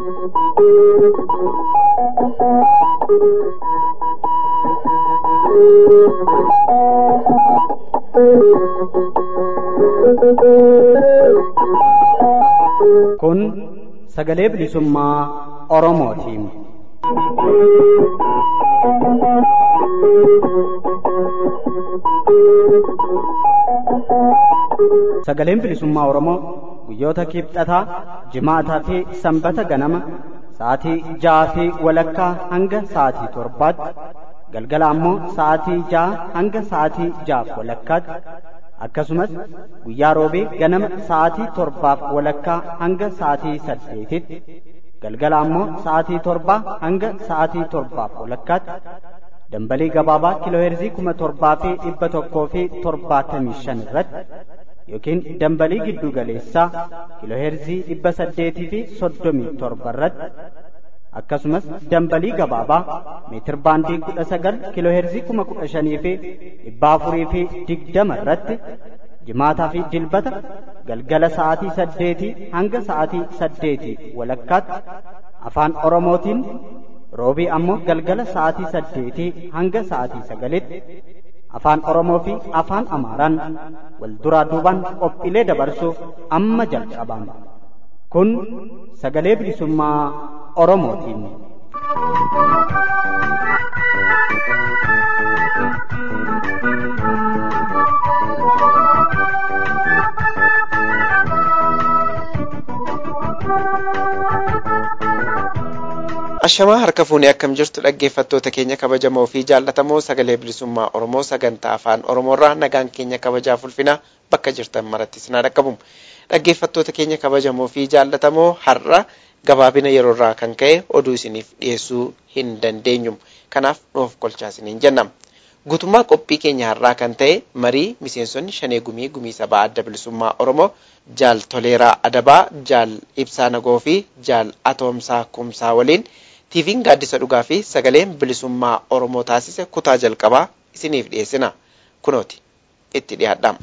Kun sagalee bilisummaa Oromootiin. Sagaleen bilisummaa Oromoo guyyoota kibxataa, jimaataa fi sanbata ganama sa'aatii ja'aa fi walakkaa hanga sa'aatii torbaatti galgala ammoo sa'aatii ja'a hanga sa'aatii ja'aaf walakkaatti akkasumas guyyaa roobee ganama sa'aatii torbaaf walakkaa hanga sa'aatii saddeetitti galgala ammoo sa'aatii torbaa hanga sa'aatii torbaaf walakkaatti dambalii gabaabaa kiilooheerzii kuma torbaa fi dhibba tokkoo fi torbaatamii shan irratti yookiin dambalii giddu galeessaa kiilooheerzii dhibba saddeetii fi soddomii torba irratti akkasumas dambalii gabaabaa meetir baandii kudha sagal kiilooheerzii kuma kudha shanii fi dhibba afurii fi digdama irratti jimaataa fi dilbata galgala sa'aatii saddeetii hanga sa'aatii saddeetii walakkaatti afaan oromootiin roobii ammoo galgala sa'aatii saddeetii hanga sa'aatii sagalitti afaan oromoo fi afaan amaaraan wal duraa duubaan qophiilee dabarsuuf amma jalqabama kun sagalee bilisummaa oromootiin. Ashamaa harka fuunee akkam jirtu dhaggeeffattoota keenya kabajamoo fi jaallatamoo sagalee bilisummaa Oromoo sagantaa afaan Oromoorraa nagaan keenya kabajaaf ulfinaa bakka jirtan maratti isin dhaqqabu. Dhaggeeffattoota keenya kabajamoo fi jaallatamoo har'a gabaabina yeroorraa kan ka'e oduu isiniif dhiyeessuu hin dandeenyu. Kanaaf nuuf kolchaa isiniin jenna. Guutummaa qophii keenya har'aa kan ta'e marii miseensonni shanee gumii gumii sabaa adda bilisummaa Oromoo jaal toleeraa adabaa, jaal ibsaa nagoo fi jaal atoomsaa kumsaa waliin tiiviin gaaddisa dhugaa fi sagaleen bilisummaa Oromoo taasise kutaa jalqabaa isiniif dhiyeessina. Kunooti itti dhiyaadhaa.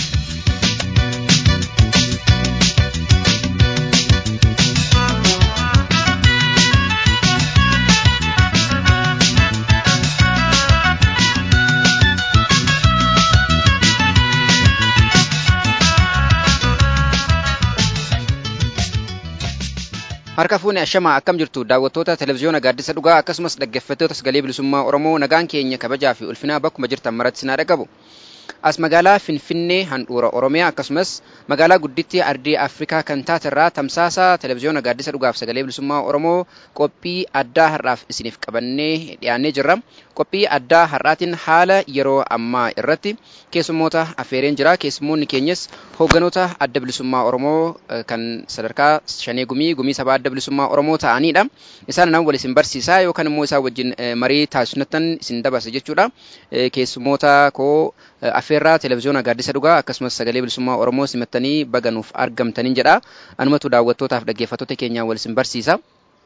Harka fuune ashamaa akkam jirtu daawwattoota televezyiyoona gaaddisa dhugaa akkasumas dhaggeeffattoota sagalee bilisummaa Oromoo nagaan keenya kabajaa fi ulfinaa bakkuma jirtan maratti sinaa dhaqabu. As magaalaa Finfinnee handhuura Oromiyaa akkasumas magaalaa guddittii ardii Afrikaa kan taate irraa tamsaasa televezyiyoona gaaddisa dhugaaf sagalee bilisummaa Oromoo qophii addaa har'aaf isiniif qabannee dhiyaannee jirra. Qophii addaa har'aatiin haala yeroo ammaa irratti keessummoota affeereen jira. Keessummoonni keenyas hoogganoota adda bilisummaa Oromoo kan sadarkaa shanee gumii gumii sabaa adda bilisummaa Oromoo ta'anidha. Isaan nama wal isin barsiisaa yookaan immoo isaan wajjin marii taasisnatan isin dabarsa jechuudha. Keessummoota koo affeerraa televezyiyoona gaaddisa dhugaa akkasumas sagalee bilisummaa Oromoo simattanii baganuuf argamtaniin jedha. Anumatu daawwattootaaf dhaggeeffattoota keenyaa wal isin barsiisa.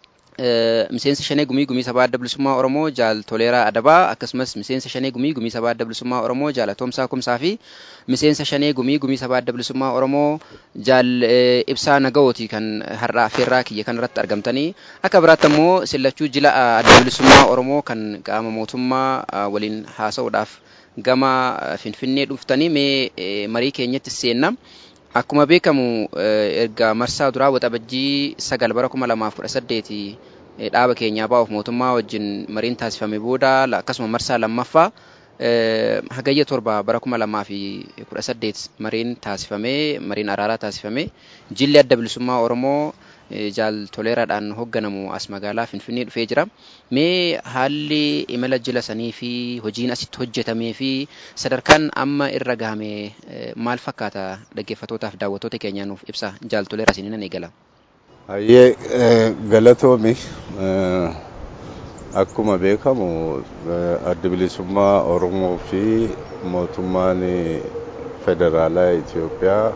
miseensa shanee gumii gumii sabaa adda bilisummaa Oromoo jaal toleeraa adabaa akkasumas miseensa shanee gumii gumii sabaa adda bilisummaa Oromoo jaal atoomsaa kumsaa fi miseensa shanee gumii gumii sabaa adda bilisummaa Oromoo jaal ibsaa nagawooti kan har'a affeerraa kiyya kan irratti argamtanii akka biraatti ammoo sillachuu jila adda bilisummaa Oromoo kan qaama mootummaa waliin haasa'uudhaaf gama finfinnee dhuftanii mee marii keenyatti seenna. Akkuma beekamu erga marsaa duraa waxabajjii sagal bara kuma lamaaf kudha saddeeti dhaaba keenyaa baa'uuf mootummaa wajjin mariin taasifame booda akkasuma marsaa lammaffaa hagayya torba bara kuma lamaa fi kudha saddeet mariin taasifame mariin araaraa taasifame jilli adda bilisummaa Oromoo jaal toleeraadhaan hoogganamu as magaalaa Finfinnee dhufee jira. Mee haalli imala jila sanii fi hojiin asitti hojjetamee fi sadarkaan amma irra gahame maal fakkaata dhaggeeffattootaaf daawwattoota keenyaa nuuf ibsa jaal toleeraa isiniin eegala. Hayyee galatoomi akkuma beekamu adda bilisummaa Oromoo fi mootummaan federaalaa Itoophiyaa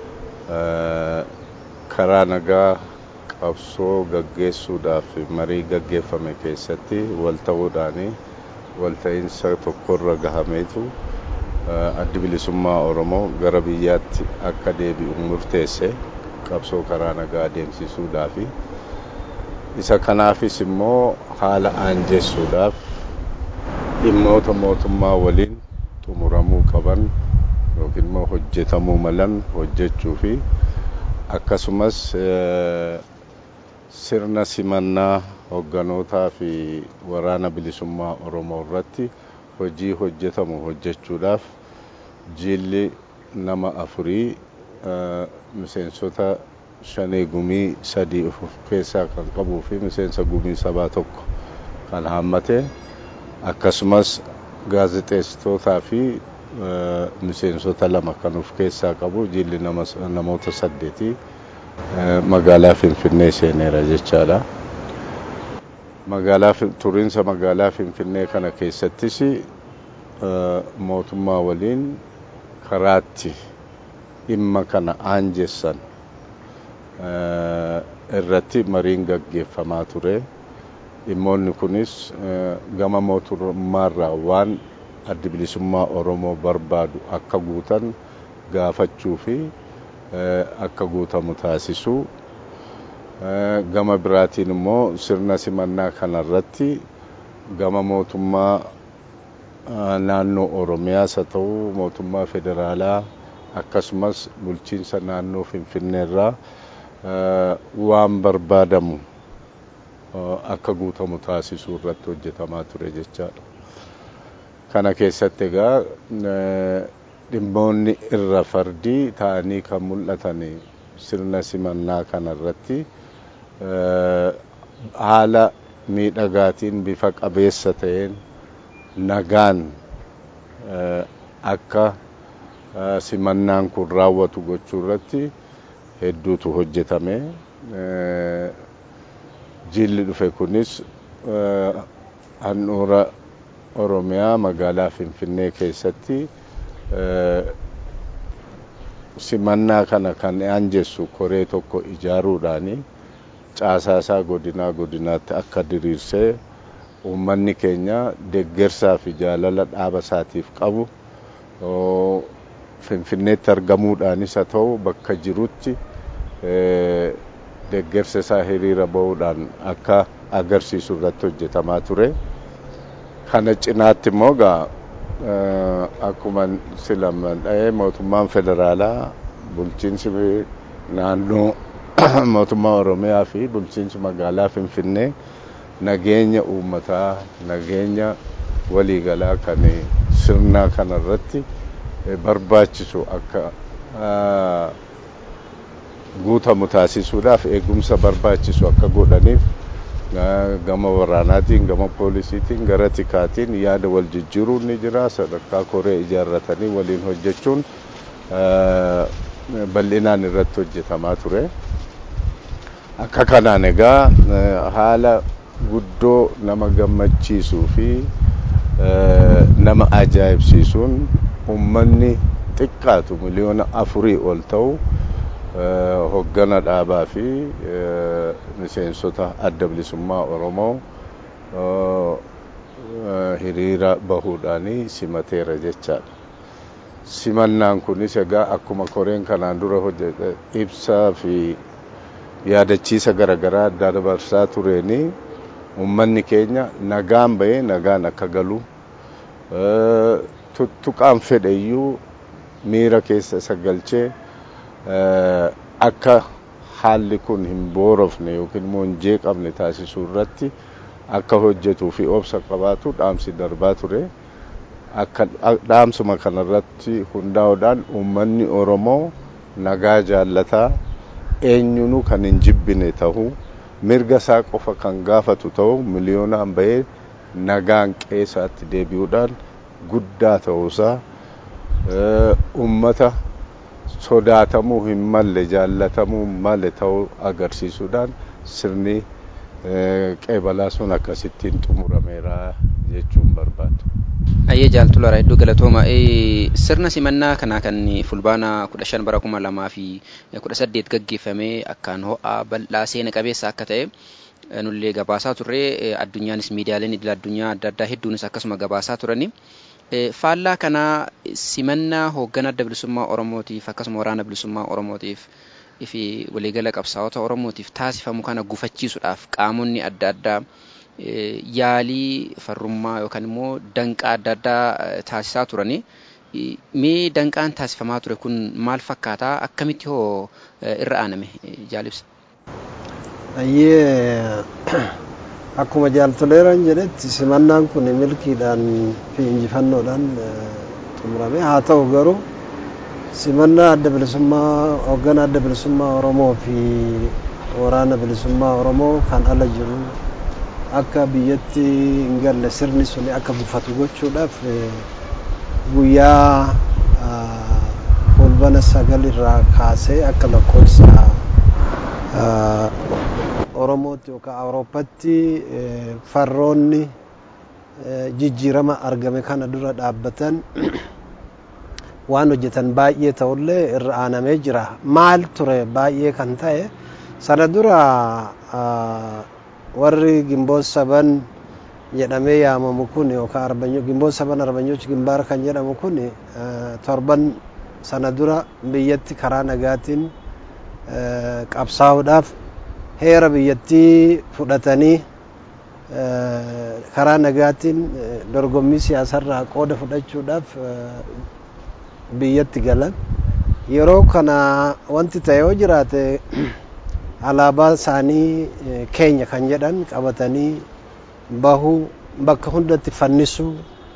karaa nagaa qabsoo gaggeessuudhaaf marii gaggeeffame keessatti wal ta'uudhaan walta'iinsa tokkorra gahameetu addi bilisummaa Oromoo gara biyyaatti akka deebi'u murteesse qabsoo karaa nagaa adeemsisuudhaaf isa kanaafis immoo haala aanjessuudhaaf dhimmoota mootummaa waliin xumuramuu qaban yookiin immoo hojjetamuu malan hojjechuu fi akkasumas sirna simannaa hogganootaa fi waraana bilisummaa Oromoo irratti hojii hojjetamu hojjechuudhaaf jilli nama afurii miseensota shanee gumii sadii of keessaa kan qabuu fi miseensa gumii sabaa tokko kan haammate akkasumas gaazexeessitootaa fi miseensota lama kan of keessaa qabu jilli namoota saddeetii magaalaa Finfinnee seeneera jechaadha. Magaalaa turiinsa magaalaa Finfinnee kana keessattis mootummaa waliin karaatti dhimma kana aanjessan irratti mariin gaggeeffamaa ture. Dhimmoonni kunis gama mootummaarraa waan addi bilisummaa Oromoo barbaadu akka guutan gaafachuu fi akka guutamu taasisuu. Gama biraatiin immoo sirna simannaa kanarratti gama mootummaa naannoo Oromiyaas haa ta'u mootummaa federaalaa akkasumas bulchiinsa naannoo Finfinneerraa waan barbaadamu akka guutamu taasisuu irratti hojjetamaa ture jechaadha. Kana keessatti egaa dhimmoonni irra fardii ta'anii kan mul'atan sirna simannaa kanarratti haala miidhagaatiin bifa qabeessa ta'een nagaan akka simannaan kun raawwatu gochuu irratti hedduutu hojjetame. Jilli dhufe kunis handhuura Oromiyaa magaalaa Finfinnee keessatti simannaa kana kan aanjessu koree tokko ijaaruudhaani caasaasaa godinaa godinaatti akka diriirsee uummanni keenya deeggarsaa fi jaalala dhaaba isaatiif qabu Finfinneetti argamuudhaanis haa ta'u bakka jirutti deeggarsa isaa hiriira bahuudhaan akka agarsiisu irratti hojjetamaa ture. Kana cinaatti immoo gaa akkuma silaman dha'ee mootummaan federaalaa bulchiinsi naannoo mootummaa Oromiyaa fi bulchiinsi magaalaa Finfinnee nageenya uummataa nageenya waliigalaa kan sirna kanarratti barbaachisu akka guutamu taasisuudhaaf eegumsa barbaachisu akka godhaniif gama waraanaatiin gama poolisiitiin gara tikaatiin yaada wal jijjiiruun ni jira sadarkaa koree ijaarratanii waliin hojjechuun bal'inaan irratti hojjetamaa ture. Akka kanaan egaa haala guddoo nama gammachiisuu fi nama ajaa'ibsiisuun uummanni xiqqaatu miliyoona afurii ol ta'u hoggana dhaabaa fi miseensota adda bilisummaa Oromoo hiriira bahuudhaanii simateera jechaadha. Simannaan kunis egaa akkuma koreen kanaan dura hojjete ibsaa fi yaadachiisa garaagaraa adda dabarsaa tureeni uummanni keenya nagaan bahee nagaan akka galu tuttuqaan fedhe iyyuu miira keessa isa galchee akka haalli kun hin boorofne yookiin immoo hin jeeqamne taasisuu irratti akka hojjetuu fi obsa qabaatu dhaamsi darbaa ture. Akka dhaamsuma kanarratti hundaa'uudhaan uummanni Oromoo nagaa jaallataa eenyunuu kan hin jibbine ta'uu mirga isaa qofa kan gaafatu ta'uu miliyoonaan bahee nagaan qeessaatti deebi'uudhaan guddaa ta'uusaa uummata sodaatamuu hin malle jaallatamuu malle ta'uu agarsiisuudhaan sirni qeebalaa sun akkasittiin xumurameera jechuun barbaadu. Ayyee jaaltula hedduu galatooma. Sirna simannaa kanaa kan fulbaana kudha shan bara kuma lamaa fi kudha saddeet gaggeeffamee akkaan ho'aa bal'aa seena qabeessa akka ta'e nullee gabaasaa turre addunyaanis miidiyaaleen idil addunyaa adda addaa hedduunis akkasuma gabaasaa turani. Faallaa kanaa simannaa hoogganaa adda bilisummaa Oromootiif akkasuma waraana bilisummaa Oromootiif fi waliigala qabsaa'ota Oromootiif taasifamu kana gufachiisuudhaaf qaamonni adda addaa yaalii farrummaa yookaan immoo danqaa adda addaa taasisaa turanii mee danqaan taasifamaa ture kun maal fakkaataa akkamitti hoo irra aaname jaalibsa? Ayyee akkuma jaaltoleeran jedhetti simannaan kun milkiidhaan fi injifannoodhaan xumurame haa ta'u garuu simannaa adda bilisummaa hoogganaa adda bilisummaa Oromoo fi waraana bilisummaa Oromoo kan ala jiru akka biyyatti hin galle sirni suni akka gufatu gochuudhaaf guyyaa fulbana sagal irraa kaasee akka lakkoofsa Oromootti yookaan Awurooppaatti farroonni jijjiirama argame kana dura dhaabbatan waan hojjetan baay'ee ta'ullee irra aanamee jira. Maal ture baay'ee kan ta'e sana dura warri gimboon saban jedhamee yaamamu kun yookaan gimboon saban arbanyoች gimbaara kan jedhamu kun torban sana dura biyyatti karaa nagaatiin qabsaa'uudhaaf heera biyyattii fudhatanii karaa nagaatiin dorgommii siyaasarraa qooda fudhachuudhaaf biyyatti galan yeroo kana wanti ta'e yoo jiraate alaabaa isaanii keenya kan jedhan qabatanii bahuu bakka hundatti fannisuu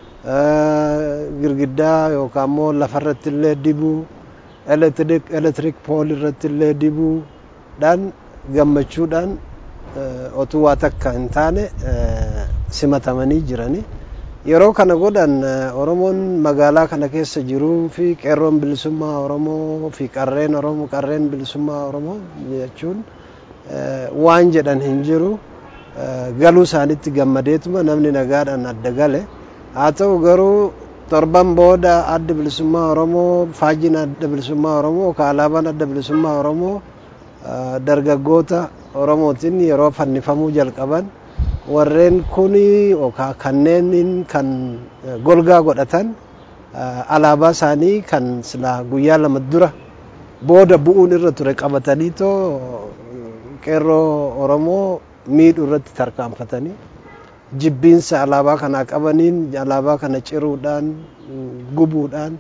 girgiddaa yookaan immoo lafarratti illee dibuu elektrik pool irratti illee dibuudhaan gammachuudhaan otuu waa takka hin taane simatamanii jiranii. Yeroo kana godhan Oromoon magaalaa kana keessa jiruu fi qeerroon bilisummaa Oromoo fi qarreen Oromoo qarreen bilisummaa Oromoo jechuun waan jedhan hin jiru galuu isaanitti gammadeetuma namni nagaadhaan adda gale haa ta'u garuu torban booda adda bilisummaa Oromoo faajiin adda bilisummaa Oromoo yookaan alaabaan adda bilisummaa Oromoo dargaggoota Oromootiin yeroo fannifamuu jalqaban warreen kun yookaan kanneen kan golgaa godhatan alaabaa isaanii kan silaa guyyaa lama dura booda bu'uun irra ture qabatanii too qeerroo Oromoo miidhuu irratti tarkaanfatanii jibbiinsa alaabaa kanaa qabaniin alaabaa kana ciruudhaan gubuudhaan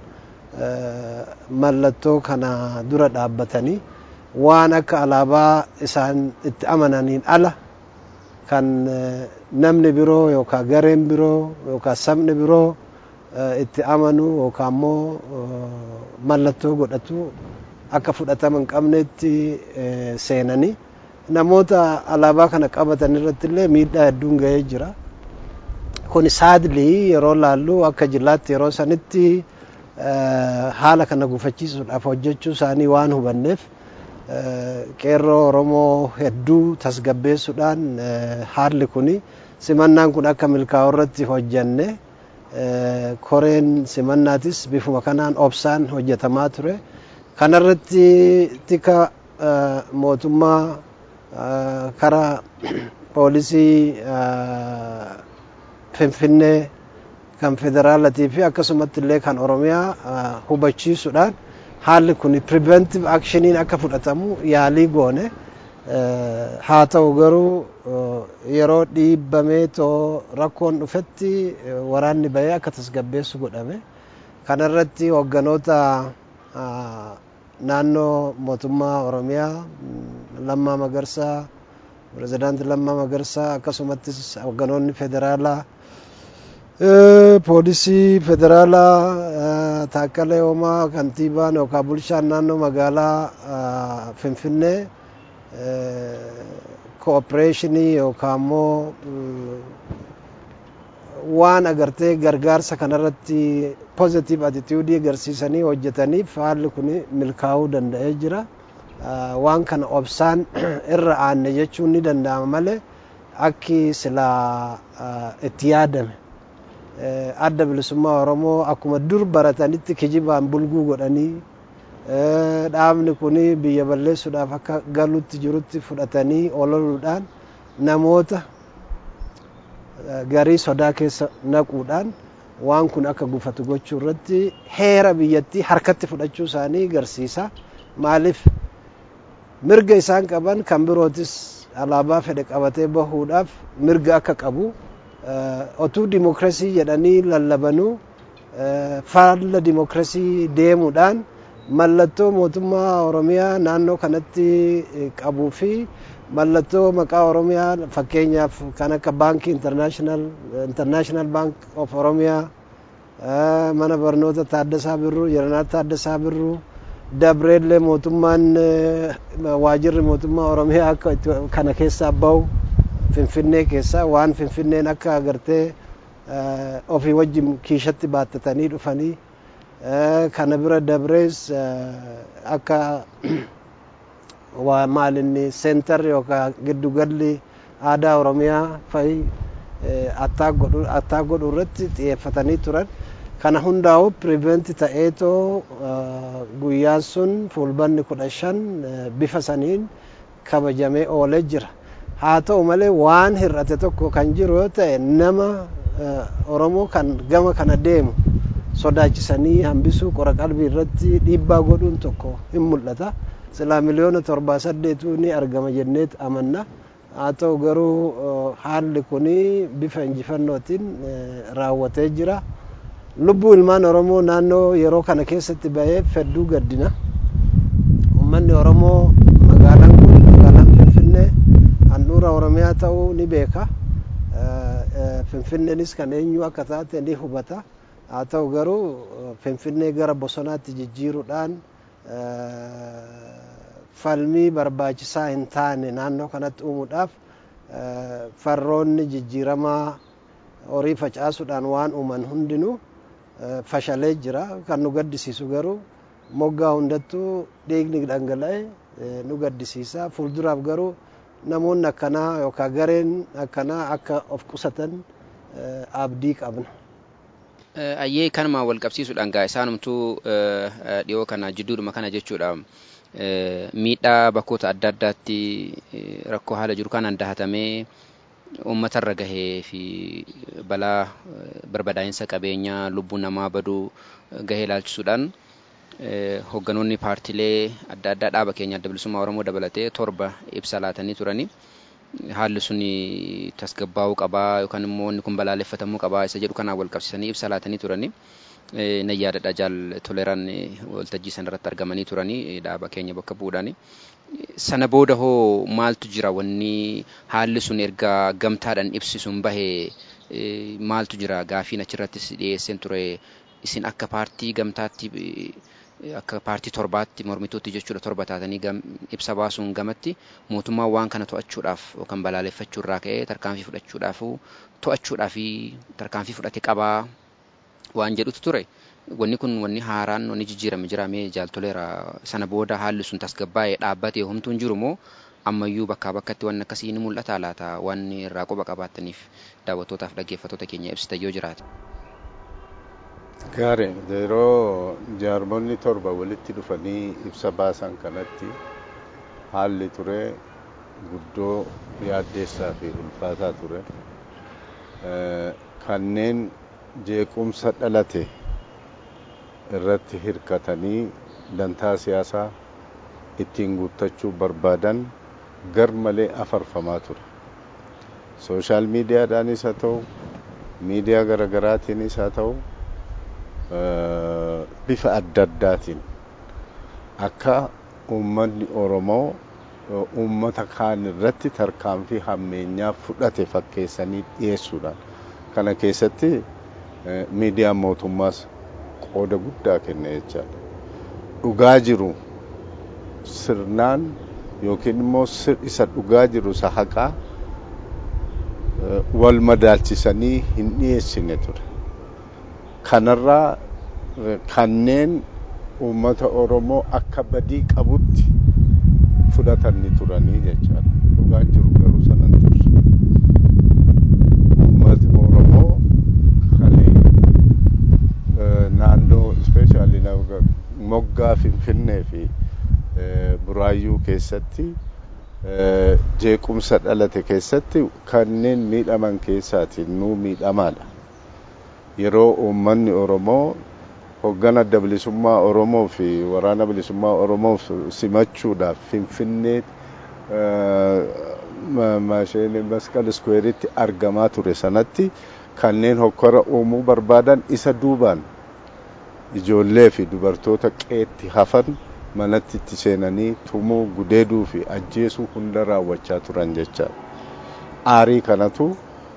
mallattoo kana dura dhaabbatanii waan akka alaabaa isaan itti amananiin ala kan namni biroo yookaan gareen biroo yookaan sabni biroo itti amanu yookaan immoo mallattoo godhatu akka fudhatama hin qabnetti seenanii namoota alaabaa kana qabatan irratti illee miidhaa hedduun ga'ee jira. Kun saadlii yeroo laallu akka jillaatti yeroo sanitti haala kana gufachiisuudhaaf hojjechuu isaanii waan hubanneef qeerroo Oromoo hedduu tasgabbeessuudhaan haalli kun simannaan kun akka milkaa'u irratti hojjanne koreen simannaatis bifuma kanaan obsaan hojjetamaa ture. Kanarratti tika mootummaa karaa poolisii Finfinnee kan federaalatii fi akkasumatti illee kan Oromiyaa hubachiisuudhaan haalli kun preventive actioniin akka fudhatamu yaalii goone haa ta'u garuu yeroo dhiibbamee too rakkoon dhufetti waraanni bahee akka tasgabbeessu godhame kanarratti hoogganoota naannoo mootummaa Oromiyaa Lammaa Magarsaa pirezidaantii Lammaa Magarsaa akkasumattis hoogganoonni federaalaa poolisii federaalaa Taakkalee Hoomaa kantiibaan yookaan bulchaan naannoo magaalaa Finfinnee koopereeshinii yookaan immoo waan agartee gargaarsa kanarratti pozitiiv atitiyuudii agarsiisanii hojjetaniif haalli kun milkaa'uu danda'ee jira. Waan kana obsaan irra aanne jechuun ni danda'ama malee akki silaa itti yaadame. adda bilisummaa Oromoo akkuma dur baratanitti kijibaan bulguu godhanii dhaabni kun biyya balleessuudhaaf akka galutti jirutti fudhatanii ololuudhaan namoota garii sodaa keessa naquudhaan waan kun akka gufatu gochuu irratti heera biyyattii harkatti fudhachuu isaanii agarsiisa. Maaliif mirga isaan qaban kan birootis alaabaa fedhe qabatee bahuudhaaf mirga akka qabu otuu dimokiraasii jedhanii lallabanuu faalla dimokiraasii deemuudhaan mallattoo mootummaa oromiyaa naannoo kanatti qabuu fi mallattoo maqaa oromiyaa fakkeenyaaf kan akka baankii intarnaashinaal baank of oromiyaa mana barnoota taaddasaa birruu yeranaa taaddasaa birruu dabreellee mootummaan waajirri mootummaa oromiyaa akka kana keessaa bahu finfinnee keessaa waan finfinneen akka agartee ofii wajjin kiishatti baattatanii dhufanii kana bira dabrees akka waa maalinni seentarri yookaan giddugalli aadaa oromiyaa fa'i attaa godhu irratti xiyyeeffatanii turan kana hundaa'u piriveenti ta'eetoo guyyaan sun fulbanni kudha shan bifa saniin kabajamee oolee jira haa ta'u malee waan hir'ate tokko kan jiru yoo ta'e nama oromoo kan gama kana deemu sodaachisanii hambisuu qora qalbii irratti dhiibbaa godhuun tokko hin mul'ata silaa miliyoona torbaa saddeetuu ni argama jenneet amanna haa ta'u garuu haalli kun bifa injifannootiin raawwatee jira lubbuu ilmaan oromoo naannoo yeroo kana keessatti bahee fedduu gaddina ummanni oromoo magaalaan kun magaalaan finfinnee handhuura oromiyaa ta'uu ni beeka finfinneenis kan eenyu akka taate ni hubata haa ta'u garuu finfinnee gara bosonaatti jijjiiruudhaan falmii barbaachisaa hin taane naannoo kanatti uumuudhaaf farroonni jijjiiramaa horii facaasuudhaan waan uuman hundinuu fashalee jira kan nu gaddisiisu garuu moggaa hundattuu dhiigni dhangala'e nu gaddisiisa fuulduraaf garuu namoonni akkanaa yookaan gareen akkanaa akka of qusatan abdii qabna. Ayyee kanuma wal qabsiisuudhaan gaa isaanumtuu dhiyoo kana jidduudhuma kana jechuudha. Miidhaa bakkoota adda addaatti rakkoo haala jiru kanaan dahatamee uummatarra gahee fi balaa barbadaa'insa qabeenyaa lubbuu namaa baduu gahee ilaalchisuudhaan hogganoonni paartiilee adda addaa dhaaba keenya adda bilisummaa Oromoo dabalatee torba ibsa laatanii turanii. haalli sun tasgabbaa'uu qabaa yookaan immoo inni kun balaaleffatamuu qabaa isa jedhu kanaan wal qabsiisanii ibsa laatanii turanii nan yaadadha jaal toleraan waltajjii sana irratti argamanii turanii dhaaba keenya bakka bu'uudhaani. Sana booda hoo maaltu jira wanni haalli sun erga gamtaadhaan ibsisuun bahee maaltu jira gaafiin achirrattis dhiyeesseen ture isin akka paartii gamtaatti akka paartii torbaatti mormituutti jechuudha torba taatanii ibsa baasuun gamatti mootummaan waan kana to'achuudhaaf yookaan balaaleffachuu irraa ka'ee tarkaanfii fudhachuudhaaf to'achuudhaa fi tarkaanfii fudhate qabaa waan jedhutu ture. Wanni kun wanni haaraan wanni jijjiirame jiraamee jaaltoleera sana booda haalli sun tasgabbaa'ee dhaabbatee homtuun jiru moo ammayyuu bakkaa bakkatti wanni akkasii ni mul'ata laata waan irraa quba qabaattaniif daawwattootaaf dhaggeeffattoota keenya ibsita yoo jiraate. Gaari yeroo jaarmonni torba walitti dhufanii ibsa baasan kanatti haalli ture guddoo yaaddeessaa fi ulfaataa ture. Kanneen jeequmsa dhalate irratti hirkatanii dantaa siyaasaa ittiin guuttachuu barbaadan gar malee afarfamaa ture. Sooshaal miidiyaadhaanis haa ta'u, miidiyaa garaagaraatiinis haa ta'u, bifa adda addaatiin akka uummanni Oromoo uummata kaan irratti tarkaanfii hammeenyaa fudhate fakkeessanii dhiyeessuudhaan kana keessatti miidiyaan mootummaas qooda guddaa kenne jechaadha. Dhugaa jiru sirnaan yookiin immoo isa dhugaa jiru isa haqaa wal madaalchisanii hin dhiyeessine ture. Kanarraa kanneen uummata Oromoo akka badii qabutti fudhatan ni turanii jechaadha. Dhugaan jiru garuu sanan tursu. Uummati Oromoo kan naannoo ispeeshaalii moggaa Finfinnee fi Buraayyuu keessatti jeequmsa dhalate keessatti kanneen miidhaman keessaatiin nuu miidhamaadha. Yeroo uummanni Oromoo hoggana adda bilisummaa Oromoo fi waraana bilisummaa Oromoo simachuudhaaf Finfinnee masqal iskweeritti argamaa ture sanatti kanneen hokkora uumuu barbaadan isa duubaan ijoollee fi dubartoota qeetti hafan manatti itti seenanii tumuu gudeeduu fi ajjeesuu hunda raawwachaa turan jecha aarii kanatu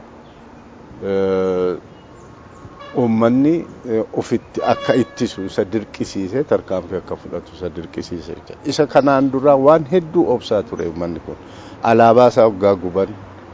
uummanni ofitti akka ittisu isa dirqisiise tarkaanfii akka fudhatu isa dirqisiise isa kanaan duraa waan hedduu obsaa ture uummanni kun alaabaa isaa hoggaa guban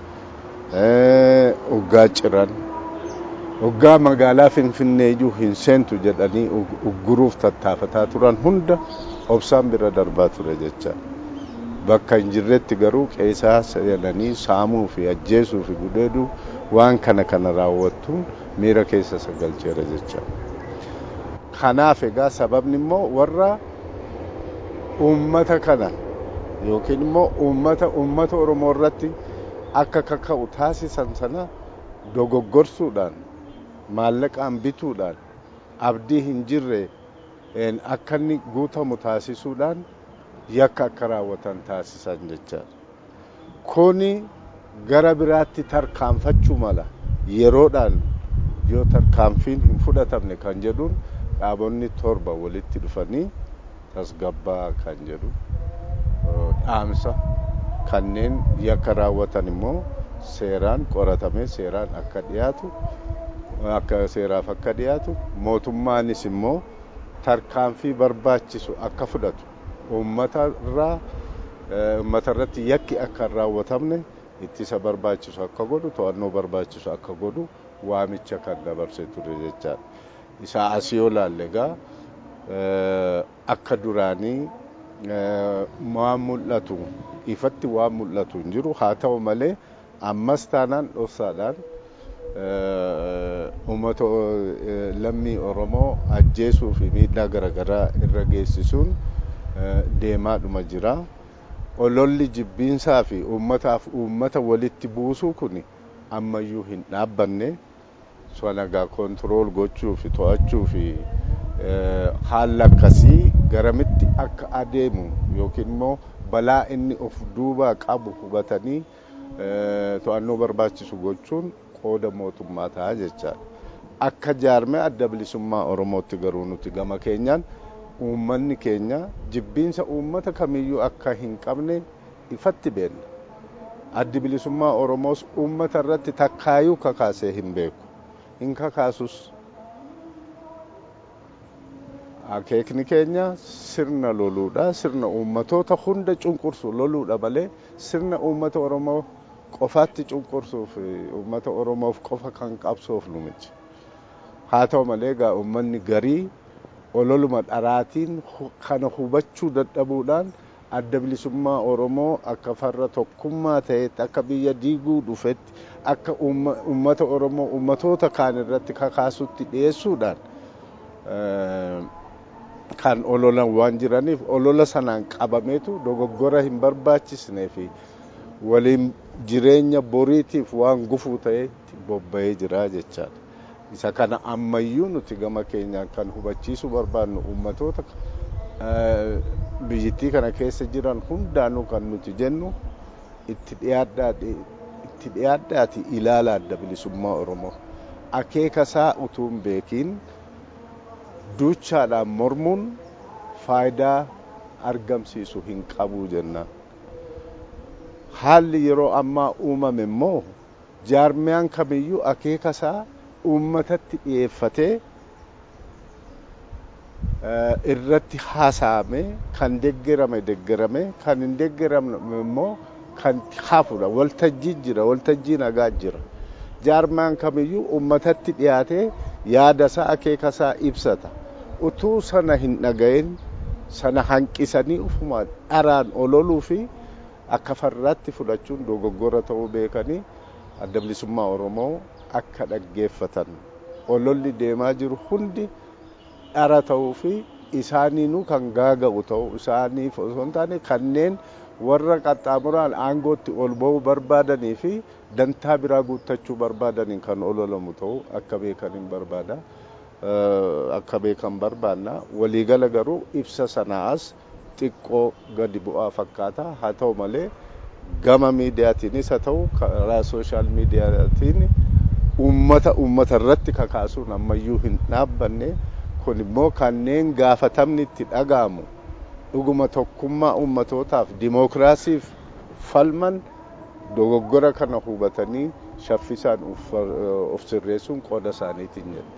hoggaa ciran hoggaa magaalaa finfinnee iyyuu hin seentu jedhanii ugguruuf tattaafataa turan hunda obsaan bira darbaa ture jecha bakka hin jirretti garuu qeesaa seenanii saamuu fi ajjeesuu fi gudeeduu waan kana kana raawwattuun miira keessa sagalcheera jecha kanaaf egaa sababni immoo warra uummata kana yookiin immoo uummata uummata oromoo irratti akka kaka'u taasisan sana dogoggorsuudhaan maallaqaan bituudhaan abdii hin jirre akka inni guutamu taasisuudhaan yakka akka raawwatan taasisan jecha kuni gara biraatti tarkaanfachuu mala yeroodhaan yoo tarkaanfiin hin fudhatamne kan jedhuun dhaabonni torba walitti dhufanii tasgabbaa kan jedhu dhaamsa kanneen yakka raawwatan immoo seeraan qoratamee seeraan akka dhiyaatu akka seeraaf akka dhiyaatu mootummaanis immoo tarkaanfii barbaachisu akka fudhatu uummata irraa uummata irratti yakki akka hin raawwatamne ittisa barbaachisu akka godhu to'annoo barbaachisu akka godhu waamicha kan dabarse ture jechaadha. Isaa asii yoo laalle egaa akka duraanii waan mul'atu ifatti waan mul'atu hin jiru haa ta'u malee ammas taanaan dhoksaadhaan uummata lammii Oromoo ajjeesuu fi miidhaa garaagaraa irra geessisuun deemaadhuma jira. Ololli jibbiinsaa fi uummataaf uummata walitti buusuu kun ammayyuu hin dhaabbanne sanagaa koontirool gochuu fi to'achuu fi haala akkasii garamitti akka adeemu yookiin immoo balaa inni of duubaa qabu hubatanii to'annoo barbaachisu gochuun qooda mootummaa ta'a jechaadha. Akka jaarmee adda bilisummaa Oromootti garuu nuti gama keenyaan uummanni keenya jibbiinsa uummata kamiyyuu akka hin qabne ifatti beekna. Addi bilisummaa Oromoos uummata irratti takkaayuu kakaasee hin beeku. Hin kakaasus. Akeekni keenya sirna loluudha. Sirna uummatoota hunda cunqursu loluudha malee sirna uummata Oromoo qofaatti cunqursuuf uummata Oromoof qofa kan qabsoofnu miti. Haa ta'u malee egaa uummanni garii ololuma dharaatiin kana hubachuu dadhabuudhaan adda bilisummaa Oromoo akka farra tokkummaa ta'etti akka biyya diiguu dhufetti akka uummata Oromoo uummatoota kaan irratti kakaasutti dhiyeessuudhaan kan ololan waan jiraniif olola sanaan qabameetu dogoggora hin barbaachisnee fi waliin jireenya boriitiif waan gufuu ta'etti bobba'ee jira jechaadha. isa kana ammayyuu nuti gama keenyaan kan hubachiisuu barbaadnu uummatoota biyyittii kana keessa jiran hundaanuu kan nuti jennu itti dhiyaadhaati ilaala adda bilisummaa Oromoo. Akeeka isaa utuu hin beekiin duuchaadhaan mormuun faayidaa argamsiisu hin qabu jenna. Haalli yeroo ammaa uumame immoo jaarmiyaan kamiyyuu akeeka isaa uummatatti dhiyeeffatee irratti haasa'ame kan deggerame deggerame kan hin deggeramne immoo kan hafudha waltajjii jira waltajjii nagaa jira jaarmaan kamiyyuu uummatatti dhiyaatee yaada isaa akeeka isaa ibsata utuu sana hin dhagayin sana hanqisanii ufumaan dharaan ololuu fi akka farraatti fudhachuun dogoggora ta'uu beekanii adda bilisummaa Oromoo akka dhaggeeffatan ololli deemaa jiru hundi dhara ta'uu fi isaaniinuu kan gaaga'u ta'uu isaaniif osoo hin taane kanneen warra qaxxaamuraan aangootti ol ba'uu barbaadanii fi dantaa biraa guuttachuu barbaadaniin kan ololamu ta'uu akka beekaniin barbaada. akka beekan barbaanna waliigala garuu ibsa sanaas xiqqoo gadi bu'aa fakkaata haa ta'u malee gama miidiyaatiinis haa ta'u karaa sooshaal miidiyaatiin uummata uummata irratti kakaasuun ammayyuu hin dhaabbanne kun immoo kanneen gaafatamni itti dhaga'amu dhuguma tokkummaa uummatootaaf dimookiraasiif falman dogoggora kana hubatanii shaffisaan of sirreessuun qooda isaaniitiin jedhe.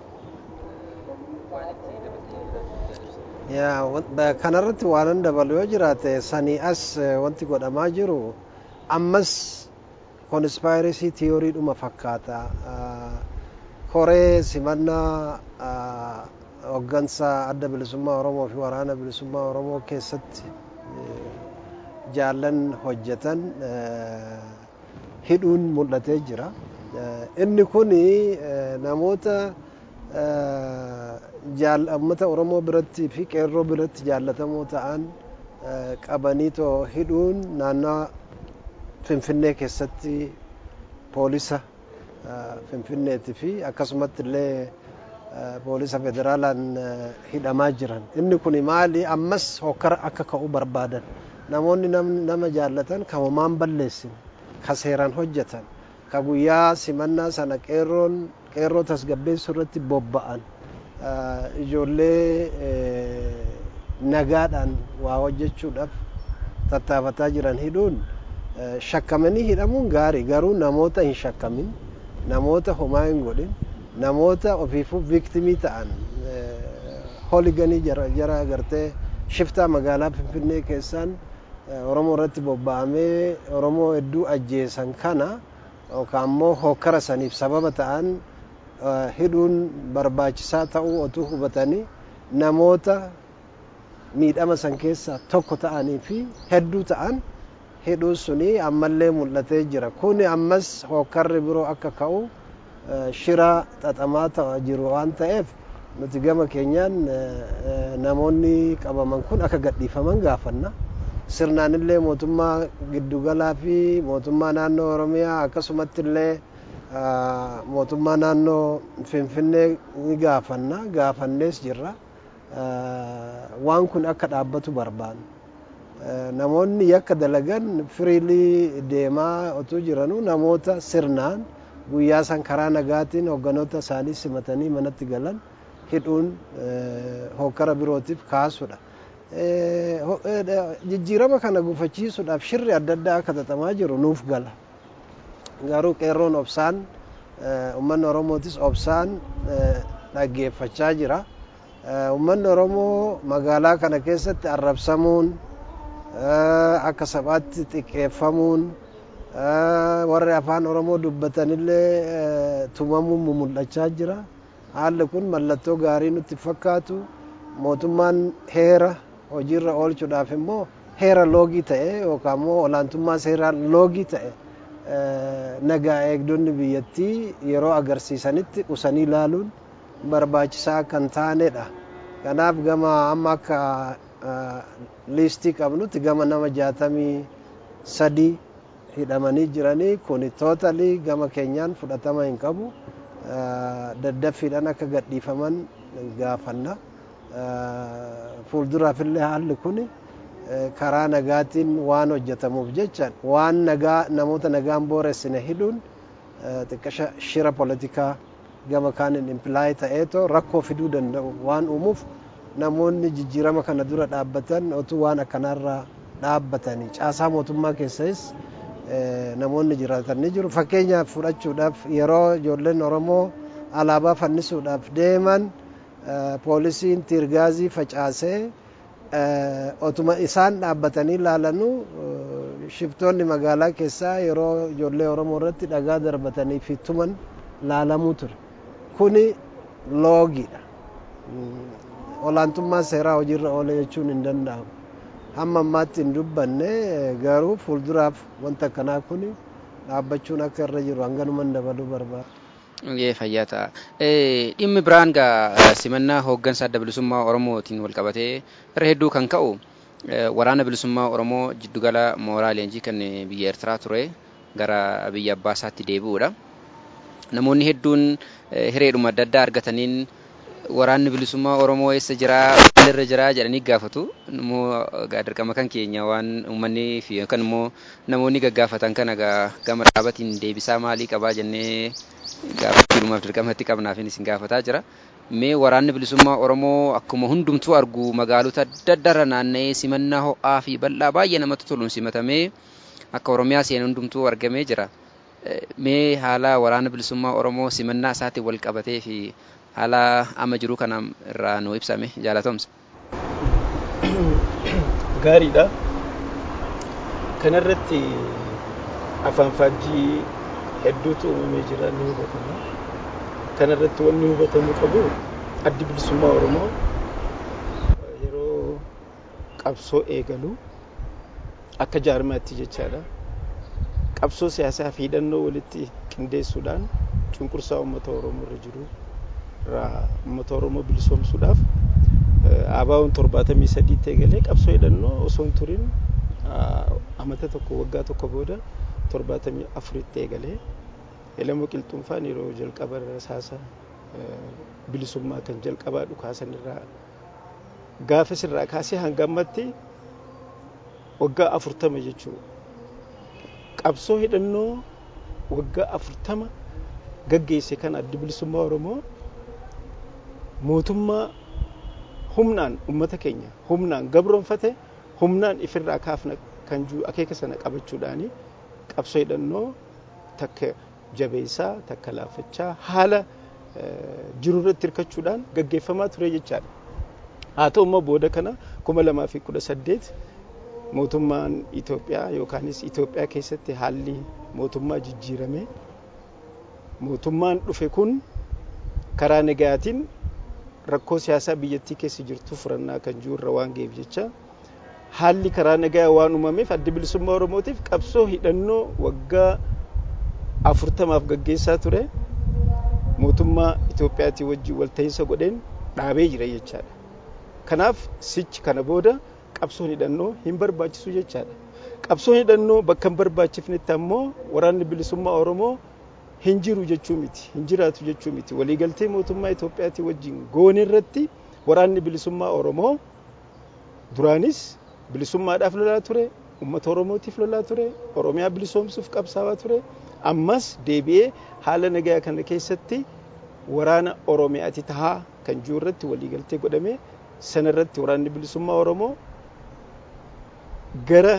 kanarratti waanan dabalu yoo jiraate sanii as wanti godhamaa jiru ammas konspaayiresii tiyooriidhuma fakkaata koree simannaa hoggansa adda bilisummaa oromoo fi waraana bilisummaa oromoo keessatti jaallan hojjetan hidhuun mul'atee jira inni kun namoota uummata oromoo biratti fi qeerroo biratti jaallatamoo ta'an qabanii too hidhuun naannoo finfinnee keessatti poolisa finfinneeti fi akkasumatti illee poolisa federaalaan hidhamaa jiran inni kun maali ammas hokkara akka ka'u barbaadan namoonni nama jaallatan kan homaan balleessin ka seeraan hojjetan ka guyyaa simannaa sana qeerroon qeerroo tasgabbeessuu irratti bobba'an ijoollee nagaadhaan waa hojjechuudhaaf tattaafataa jiran hidhuun shakkamanii hidhamuun gaarii garuu namoota hin shakkamin namoota homaa hin godhin namoota ofiifuu viiktimii ta'an holiganii jara agartee shiftaa magaalaa finfinnee keessaan oromoo irratti bobba'amee oromoo hedduu ajjeesan kana yookaan immoo hokkara saniif sababa ta'an hidhuun barbaachisaa ta'uu otuu hubatanii namoota miidhama san keessaa tokko ta'anii fi hedduu ta'an hidhuun suni ammallee mul'atee jira kun ammas hokkarri biroo akka ka'u shira xaxamaa ta'aa jiru waan ta'eef nuti gama keenyaan namoonni qabaman kun akka gadhiifaman gaafanna sirnaan illee mootummaa giddugalaa fi mootummaa naannoo oromiyaa akkasumatti illee mootummaa naannoo finfinnee ni gaafanna gaafannees jirra waan kun akka dhaabbatu barbaanna namoonni yakka dalagan firiilii deemaa otuu jiranuu namoota sirnaan guyyaa san karaa nagaatiin hogganoota isaanii simatanii manatti galan hidhuun hokkara birootiif kaasudha. Jijjiirama kana gufachiisuudhaaf shirri adda addaa akka xaxamaa jiru nuuf gala. Garuu qeerroon obsaan uummanni Oromootis obsaan dhaggeeffachaa jira. Uummanni Oromoo magaalaa kana keessatti arrabsamuun akka sabaatti xiqqeeffamuun warri afaan oromoo dubbatanillee tumamuun mul'achaa jira haalli kun mallattoo gaarii nutti fakkaatu mootummaan heera hojiirra oolchuudhaaf immoo heera loogii ta'e yookaan immoo olaantummaa seeraa loogii ta'e nagaa eegdonni biyyattii yeroo agarsiisanitti qusanii ilaaluun barbaachisaa kan taanedha kanaaf gama amma akka liistii qabnutti gama nama jaatamii sadii hidhamanii jiranii kun tootalii gama keenyaan fudhatama hin qabu daddaffiidhaan akka gadhiifaman gaafanna fuulduraafillee haalli kun karaa nagaatiin waan hojjetamuuf jecha waan nagaa namoota nagaan booressine hidhuun xiqqasha shira politikaa gama kaaniin impilaay ta'eetoo rakkoo fiduu danda'u waan uumuuf namoonni jijjiirama kana dura dhaabbatan otuu waan akkanaarraa dhaabbatanii caasaa mootummaa keessas namoonni jiraatan ni jiru fakkeenyaaf fudhachuudhaaf yeroo ijoolleen oromoo alaabaa fannisuudhaaf deeman poolisiin tiirgaazii facaasee otuma isaan dhaabbatanii ilaalanuu shiftoonni magaalaa keessaa yeroo ijoollee oromoo irratti dhagaa darbatanii fi tuman laalamuu ture kuni loogiidha olaantummaa seeraa hojiirra oole jechuun hin danda'amu hamma ammaatti hin dubbanne garuu fuulduraaf wanta akkanaa kun dhaabbachuun akka irra jiru hanganuman dabaluu barbaada. Yee fayyaa ta'a. Dhimmi biraan gaa simannaa hooggansa adda bilisummaa Oromootiin wal qabatee irra hedduu kan ka'u waraana bilisummaa Oromoo jiddugala mooraa leenjii kan biyya Eertiraa ture gara biyya abbaa isaatti deebi'uudha. Namoonni hedduun hireedhuma adda addaa argataniin waraanni bilisummaa Oromoo eessa jiraa maalirra jiraa jedhanii gaafatu. Immoo dirqama kan keenya waan uummanni fi yookaan immoo namoonni gaggaafatan kana gama dhaabatiin deebisaa maalii qabaa jennee gaafachuudhumaaf dirqama itti qabnaaf isin gaafataa jira. Mee waraanni bilisummaa Oromoo akkuma hundumtuu argu magaalota adda addaarra naanna'ee simannaa ho'aa fi bal'aa baay'ee namatti toluun simatamee akka Oromiyaa seenee hundumtuu argamee jira. Mee haala waraana bilisummaa Oromoo simannaa isaatiin wal qabatee fi haala amma jiru kana irraa nu ibsame jaalatomsa. Gaariidha. Kanarratti afaan faajjii hedduutu uumamee jira ni hubatama. Kanarratti wanni hubatamuu qabu addi bilisummaa Oromoo yeroo qabsoo eegalu akka jaarmaatti jechaadha. Qabsoo siyaasaa fi hidhannoo walitti qindeessuudhaan cunqursaa uummata Oromoo irra jiru irraa uummata Oromoo bilisoomsuudhaaf ABO'n torbaatamii sadiitti eegalee qabsoo hidhannoo osoo hin turin amata tokko waggaa tokko booda torbaatamii afuritti eegalee Elamoo Qilxuunfaan yeroo jalqaba rasaasa bilisummaa kan jalqabaa dhukaasan irraa gaafas irraa kaasee hanga ammatti waggaa afurtama jechuudha. Qabsoo hidhannoo waggaa afurtama gaggeesse kan addi bilisummaa Oromoo mootummaa humnaan uummata keenya humnaan gabroonfate humnaan ifirraa kaafna kan jiru akeeka sana qabachuudhaani qabsoo hidhannoo takka jabeessaa takka laafachaa haala jiru irratti hirkachuudhaan gaggeeffamaa ture jechaadha. Haa ta'u immoo booda kana kuma lamaa fi kudha saddeet mootummaan Itoophiyaa yookaanis Itoophiyaa keessatti haalli mootummaa jijjiirame mootummaan dhufe kun karaa nagayaatiin rakkoo siyaasaa biyyattii keessa jirtu furannaa kan jiru irra waan ga'eef jecha haalli karaa nagayaa waan uumameef addi bilisummaa Oromootiif qabsoo hidhannoo waggaa afurtamaaf gaggeessaa ture mootummaa Itoophiyaatii wajjin walta'iinsa godheen dhaabee jira jechaadha. Kanaaf sichi kana booda qabsoon hidhannoo hin barbaachisu jechaadha. Qabsoon hidhannoo bakka hin barbaachifnetti ammoo waraanni bilisummaa Oromoo hin jiru jechuu miti hin jiraatu jechuu miti waliigaltee mootummaa Itoophiyaatii wajjin goone irratti waraanni bilisummaa Oromoo duraanis bilisummaadhaaf lolaa ture uummata Oromootiif lolaa ture Oromiyaa bilisoomsuuf qabsaawaa ture ammas deebi'ee haala nagaa kana keessatti waraana Oromiyaati tahaa kan jiru irratti waliigaltee godhame sana irratti waraanni bilisummaa Oromoo gara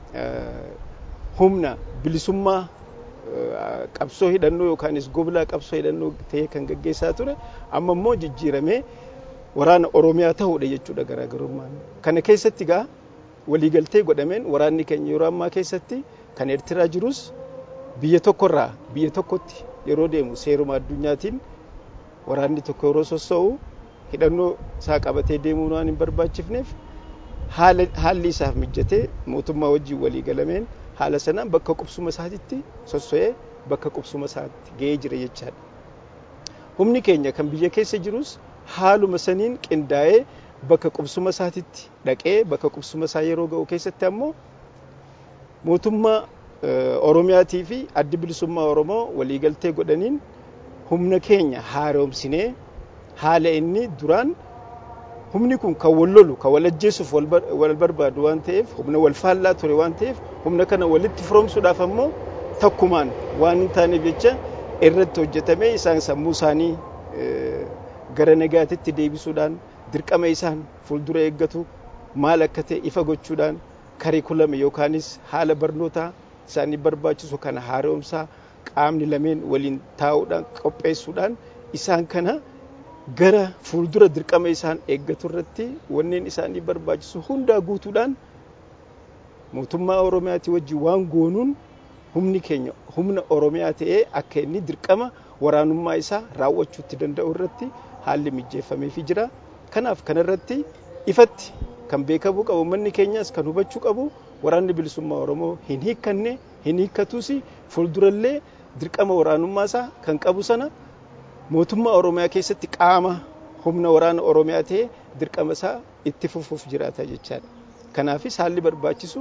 humna bilisummaa qabsoo hidhannoo yookaanis goblaa qabsoo hidhannoo ta'ee kan gaggeessaa ture amma immoo jijjiiramee waraana Oromiyaa ta'uudha jechuudha garaagarummaan. Kana keessatti gaa waliigaltee godhameen waraanni keenya yeroo ammaa keessatti kan Eertiraa jirus biyya tokkorraa biyya tokkotti yeroo deemu seeruma addunyaatiin waraanni tokko yeroo sossoo'u hidhannoo isaa qabatee deemuu waan hin barbaachifneef haalli isaaf mijatee mootummaa wajjin walii galameen haala sanaan bakka qubsuma isaatitti sosso'ee bakka qubsuma isaatti ga'ee jira jechaadha. Humni keenya kan biyya keessa jirus haaluma saniin qindaa'ee bakka qubsuma isaatitti dhaqee bakka qubsuma isaa yeroo ga'u keessatti ammoo mootummaa Oromiyaatii fi addi bilisummaa Oromoo waliigaltee godhaniin humna keenya haaromsinee haala inni duraan humni kun kan wal lolu kan wal ajjeesuuf wal barbaadu waan ta'eef humna wal faallaa ture waan ta'eef humna kana walitti firoomsuudhaaf ammoo takkumaan waan hin taaneef jecha irratti hojjetamee isaan sammuu isaanii gara nagaatitti deebisuudhaan dirqama isaan fuuldura eeggatu maal akka ta'e ifa gochuudhaan karikulame yookaanis haala barnootaa isaanii barbaachisu kana haaromsaa qaamni lameen waliin taa'uudhaan qopheessuudhaan isaan kana gara fuuldura dirqama isaan eeggatu irratti wanneen isaanii barbaachisu hundaa guutuudhaan mootummaa Oromiyaatii wajjin waan goonuun humni keenya humna Oromiyaa ta'ee akka inni dirqama waraanummaa isaa raawwachuutti danda'u irratti haalli mijeeffameefii jira. Kanaaf kanarratti ifatti kan beekamuu qabu manni keenyas kan hubachuu qabu waraanni bilisummaa Oromoo hin hiikkanne hin hiikkatuus fuuldurallee dirqama waraanummaa isaa kan qabu sana mootummaa Oromiyaa keessatti qaama humna waraana Oromiyaa ta'ee dirqama isaa itti fufuuf jiraata jechaadha. Kanaafis haalli barbaachisu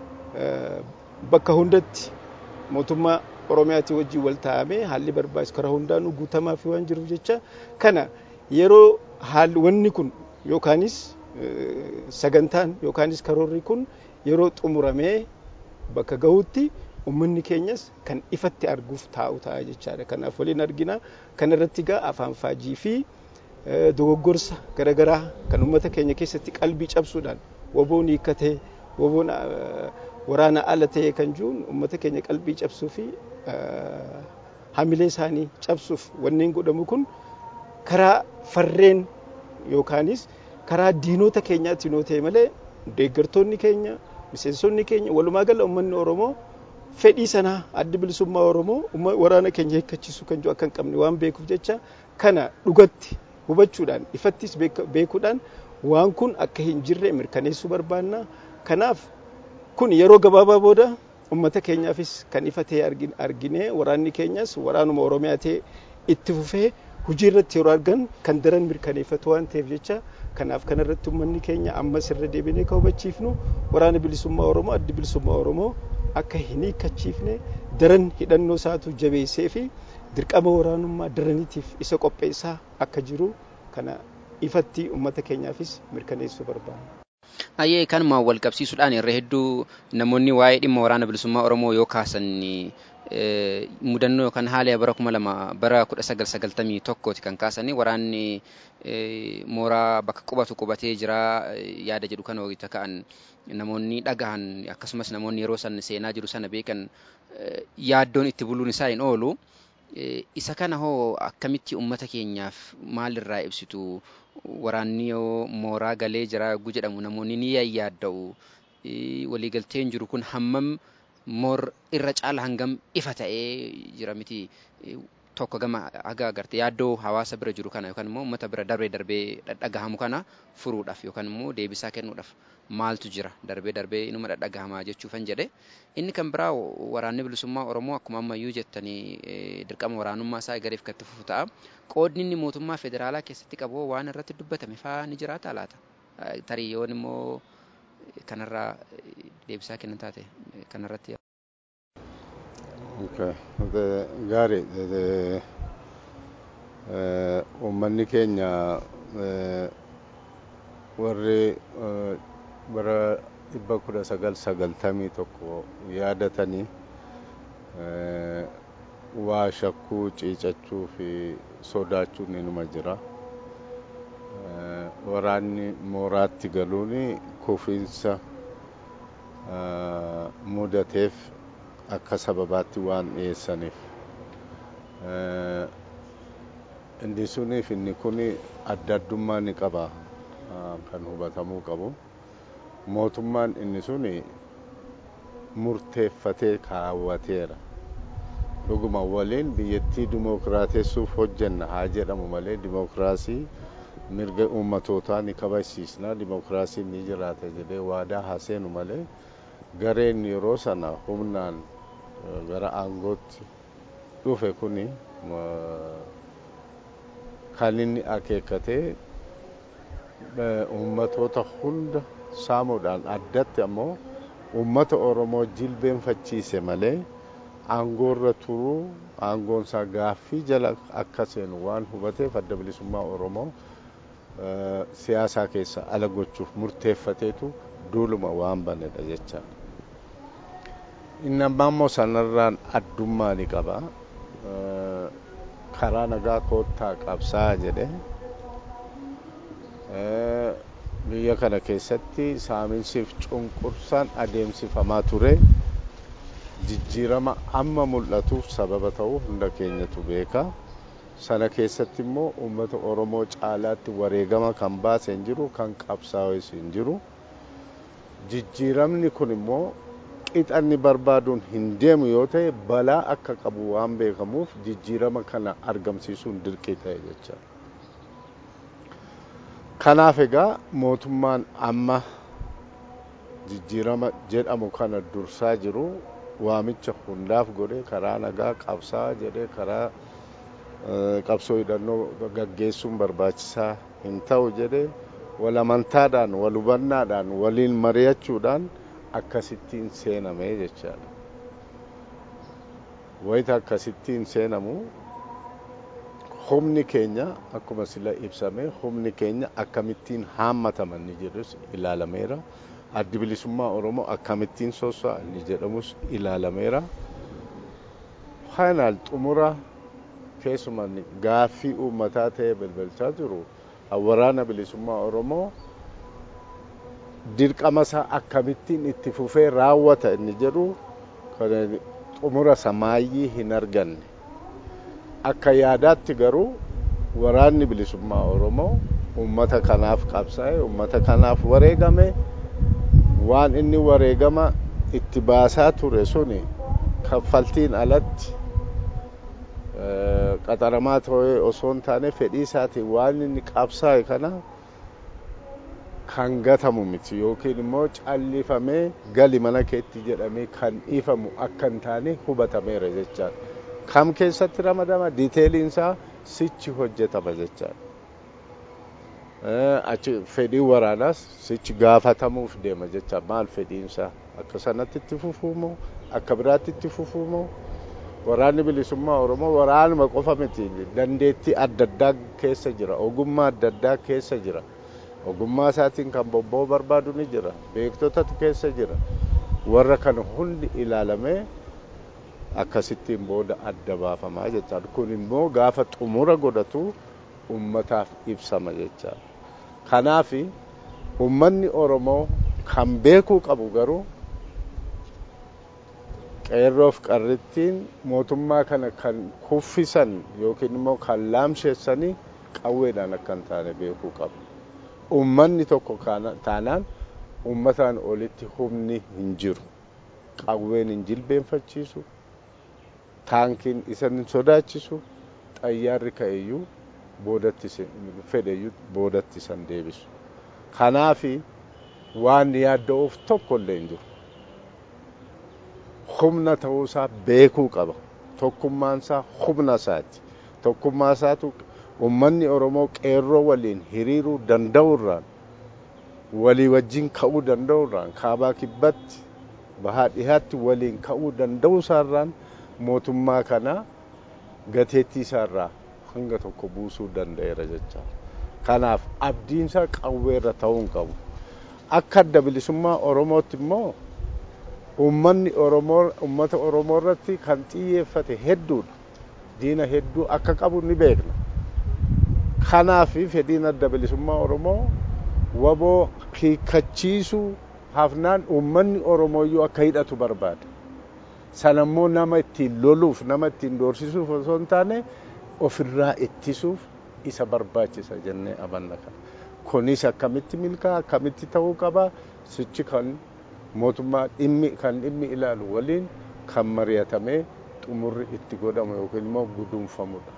bakka hundatti mootummaa Oromiyaatii wajjin wal taa'amee haalli barbaachisu karaa hundaanuu guutamaa fi waan jiruuf jecha kana yeroo haalli wanni kun yookaanis sagantaan yookaanis karoorri kun yeroo xumuramee bakka gahutti uummanni keenyas kan ifatti arguuf taa'u ta'a jechaadha. Kanaaf waliin argina. Kana irratti gaa afaan faajii fi dogoggorsa garaagaraa kan uummata keenya keessatti qalbii cabsuudhaan waboon hiikkatee waboon waraana ala ta'e kan jiruun uummata keenya qalbii cabsuu fi hamilee isaanii cabsuuf wanneen godhamu kun karaa farreen yookaanis karaa diinota keenyaatiin yoo ta'e malee deeggartoonni keenya miseensonni keenya walumaa gala uummanni Oromoo fedhii sanaa adda bilisummaa Oromoo waraana keenya hiikkachiisuu kan jiru akka hin qabne waan beekuuf jecha kana dhugatti hubachuudhaan ifattis beekuudhaan waan kun akka hin jirre mirkaneessuu barbaanna. Kanaaf kun yeroo gabaabaa booda uummata keenyaafis kan ifa ta'e argine waraanni keenyas waraanuma Oromiyaa ta'e itti fufee hojii irratti yeroo argan kan daran mirkaneeffatu waan ta'eef jecha kanaaf kanarratti uummanni keenya ammas irra deebinee kan hubachiifnu waraana bilisummaa Oromoo addi bilisummaa Oromoo akka hin hiikkachiifne daran hidhannoo isaatu jabeessee fi dirqama waraanummaa daraniitiif isa qopheessaa akka jiru kana ifatti uummata keenyaafis mirkaneessuu barbaada. Ayyee kanumaan wal qabsiisuudhaan irra hedduu namoonni waa'ee dhimma waraana bilisummaa Oromoo yoo kaasan mudannoo yookaan haala bara kuma lama bara kudha sagal sagaltamii tokkooti kan kaasanii waraanni mooraa bakka qubatu qubatee jira yaada jedhu kan wayita ka'an namoonni dhagahan akkasumas namoonni yeroo san seenaa jiru sana beekan yaaddoon itti buluun isaa hin oolu. Isa kana hoo akkamitti uummata keenyaaf maalirraa ibsitu waraanni yoo mooraa galee jira yogguu jedhamu namoonni ni yaadda'u waliigalteen jiru kun hammam moor irra caala hangam ifa ta'ee jira miti tokko gama haga agarte yaaddoo hawaasa bira jiru kana yookaan immoo uummata bira darbee darbee dhadhagahamu kana furuudhaaf yookaan immoo deebisaa kennuudhaaf maaltu jira darbee darbee inuma dhadhagahamaa jechuufan jedhe inni kan biraa waraanni bilisummaa Oromoo akkuma ammayyuu jettanii dirqama waraanummaa isaa egareef kan itti fufu ta'a. Qoodni inni mootummaa federaalaa keessatti qabu waan irratti dubbatame faa ni jiraata laata? Tarii yoon immoo kanarraa deebisaa kennan taate kanarratti. Gaarii uummanni keenya warri bara dhibba kudha sagal sagaltamii tokko yaadatanii waa shakkuu ciicachuu fi sodaachuun inuma jira. Waraanni mooraatti galuun kufiinsa mudateef akka sababaatti waan dhiyeessaniif. Inni suniif inni kun adda addummaa ni qaba kan hubatamuu qabu. Mootummaan inni sun murteeffatee kaawwateera. Dhuguma waliin biyyattii dimookiraatessuuf hojjenna haa jedhamu malee dimookiraasii mirga uummatootaa ni kabachiisna dimookiraasiin ni jiraata jedhee waadaa haa seenu malee gareen yeroo sana humnaan gara aangootti dhufe kuni kan inni akeekkatee uummatoota hunda saamuudhaan addatti ammoo uummata Oromoo jilbeenfachiise malee aangoorra turuu aangoon isaa gaaffii jala akka seenu waan hubateef adda bilisummaa Oromoo siyaasaa keessa ala gochuuf murteeffateetu duuluma waan banedha jecha. Inni ammaa immoo sanarraan addummaa ni qaba. Karaa nagaa koottaa qabsaa jedhe biyya kana keessatti saaminsiif cunqursaan adeemsifamaa ture jijjiirama amma mul'atuuf sababa ta'uu hunda keenyatu beeka. Sana keessatti immoo uummata Oromoo caalaatti wareegama kan baase hin jiru kan qabsaa'es hin jiru. Jijjiiramni kun immoo qixanni barbaaduun hin deemu yoo ta'e balaa akka qabu waan beekamuuf jijjiirama kana argamsiisuun dirqii ta'e jecha. Kanaaf egaa mootummaan amma jijjiirama jedhamu kana dursaa jiru waamicha hundaaf godhee karaa nagaa qabsaa jedhee karaa qabsoo hidhannoo gaggeessuun barbaachisaa hin ta'u jedhee wal amantaadhaan wal hubannaadhaan waliin mari'achuudhaan akkasittiin seenamee jechaadha. Wayita akkasittiin seenamu humni keenya akkuma sila ibsame humni keenya akkamittiin haammataman ni jedhus ilaalameera. Addi bilisummaa Oromoo akkamittiin soso'a ni jedhamus ilaalameera. Faayinaal xumura keessumaa gaaffii uummataa ta'ee balbalchaa jiru waraana bilisummaa Oromoo dirqama isaa akkamittiin itti fufee raawwata inni jedhu xumura samaayyii hin arganne. Akka yaadaatti garuu waraanni bilisummaa Oromoo uummata kanaaf qabsaa'e, uummata kanaaf wareegame, waan inni wareegama itti baasaa ture suni kaffaltiin alatti qaxaramaa ta'ee osoo hin taane fedhii isaatiin waan inni qabsaa'e kana kan gatamu miti yookiin immoo callifamee gali mana keetti jedhamee kan dhiifamu akka hin taane hubatameera jechaadha. Kam keessatti ramadama diiteeliin isaa sichi hojjetama jechaadha. Achi fedhii waraanaas sichi gaafatamuuf deema jecha maal fedhiin isaa akka sanatti itti fufuumoo akka biraatti itti fufuumoo waraanni bilisummaa Oromoo waraanuma qofa miti dandeettii adda addaa keessa jira ogummaa adda addaa keessa jira. ogummaa isaatiin kan bobba'uu barbaadu ni jira beektotatu keessa jira warra kana hundi ilaalamee akkasittiin booda adda baafamaa jechaadha kun immoo gaafa xumura godhatu ummataaf ibsama jechaadha kanaaf ummanni oromoo kan beekuu qabu garuu qeerroof qarrittiin mootummaa kana kan kuffisan yookiin immoo kan laamsheessanii qawweedhaan akka hin taane beekuu qabu. ummanni tokko taanaan ummataan olitti humni hin jiru qawween hin jilbeenfachiisu taankiin isa hin sodaachisu xayyaarri ka'eyyuu boodatti fedheyyuu boodatti isan deebisu kanaafi waan yaadda'uuf tokko illee hin jiru humna ta'uusaa beekuu qaba tokkummaansaa humna isaati tokkummaa isaatu ummanni oromoo qeerroo waliin hiriiruu danda'urraan walii wajjin ka'uu danda'urraan kaabaa kibbatti bahaa dhihaatti waliin ka'uu danda'u isaarraan mootummaa kana gateettii isaarraa hanga tokko buusuu danda'eera jecha kanaaf abdiinsaa qawweerra ta'uu hin qabu akka adda bilisummaa oromootti immoo ummanni oromoo ummata oromoo irratti kan xiyyeeffate hedduudha diina hedduu akka qabu ni beekna kanaaf fedhiin adda bilisummaa oromoo waboo hiikkachiisuu hafnaan uummanni oromooyyuu akka hidhatu barbaada sanammoo nama ittiin loluuf nama ittiin doorsisuuf osoo hin taane ofirraa ittisuuf isa barbaachisa jennee amanna kana kunis akkamitti milkaa akkamitti ta'uu qaba sichi kan mootummaa dhimmi kan dhimmi ilaalu waliin kan mari'atamee xumurri itti godhamu yookiin immoo guduunfamudha.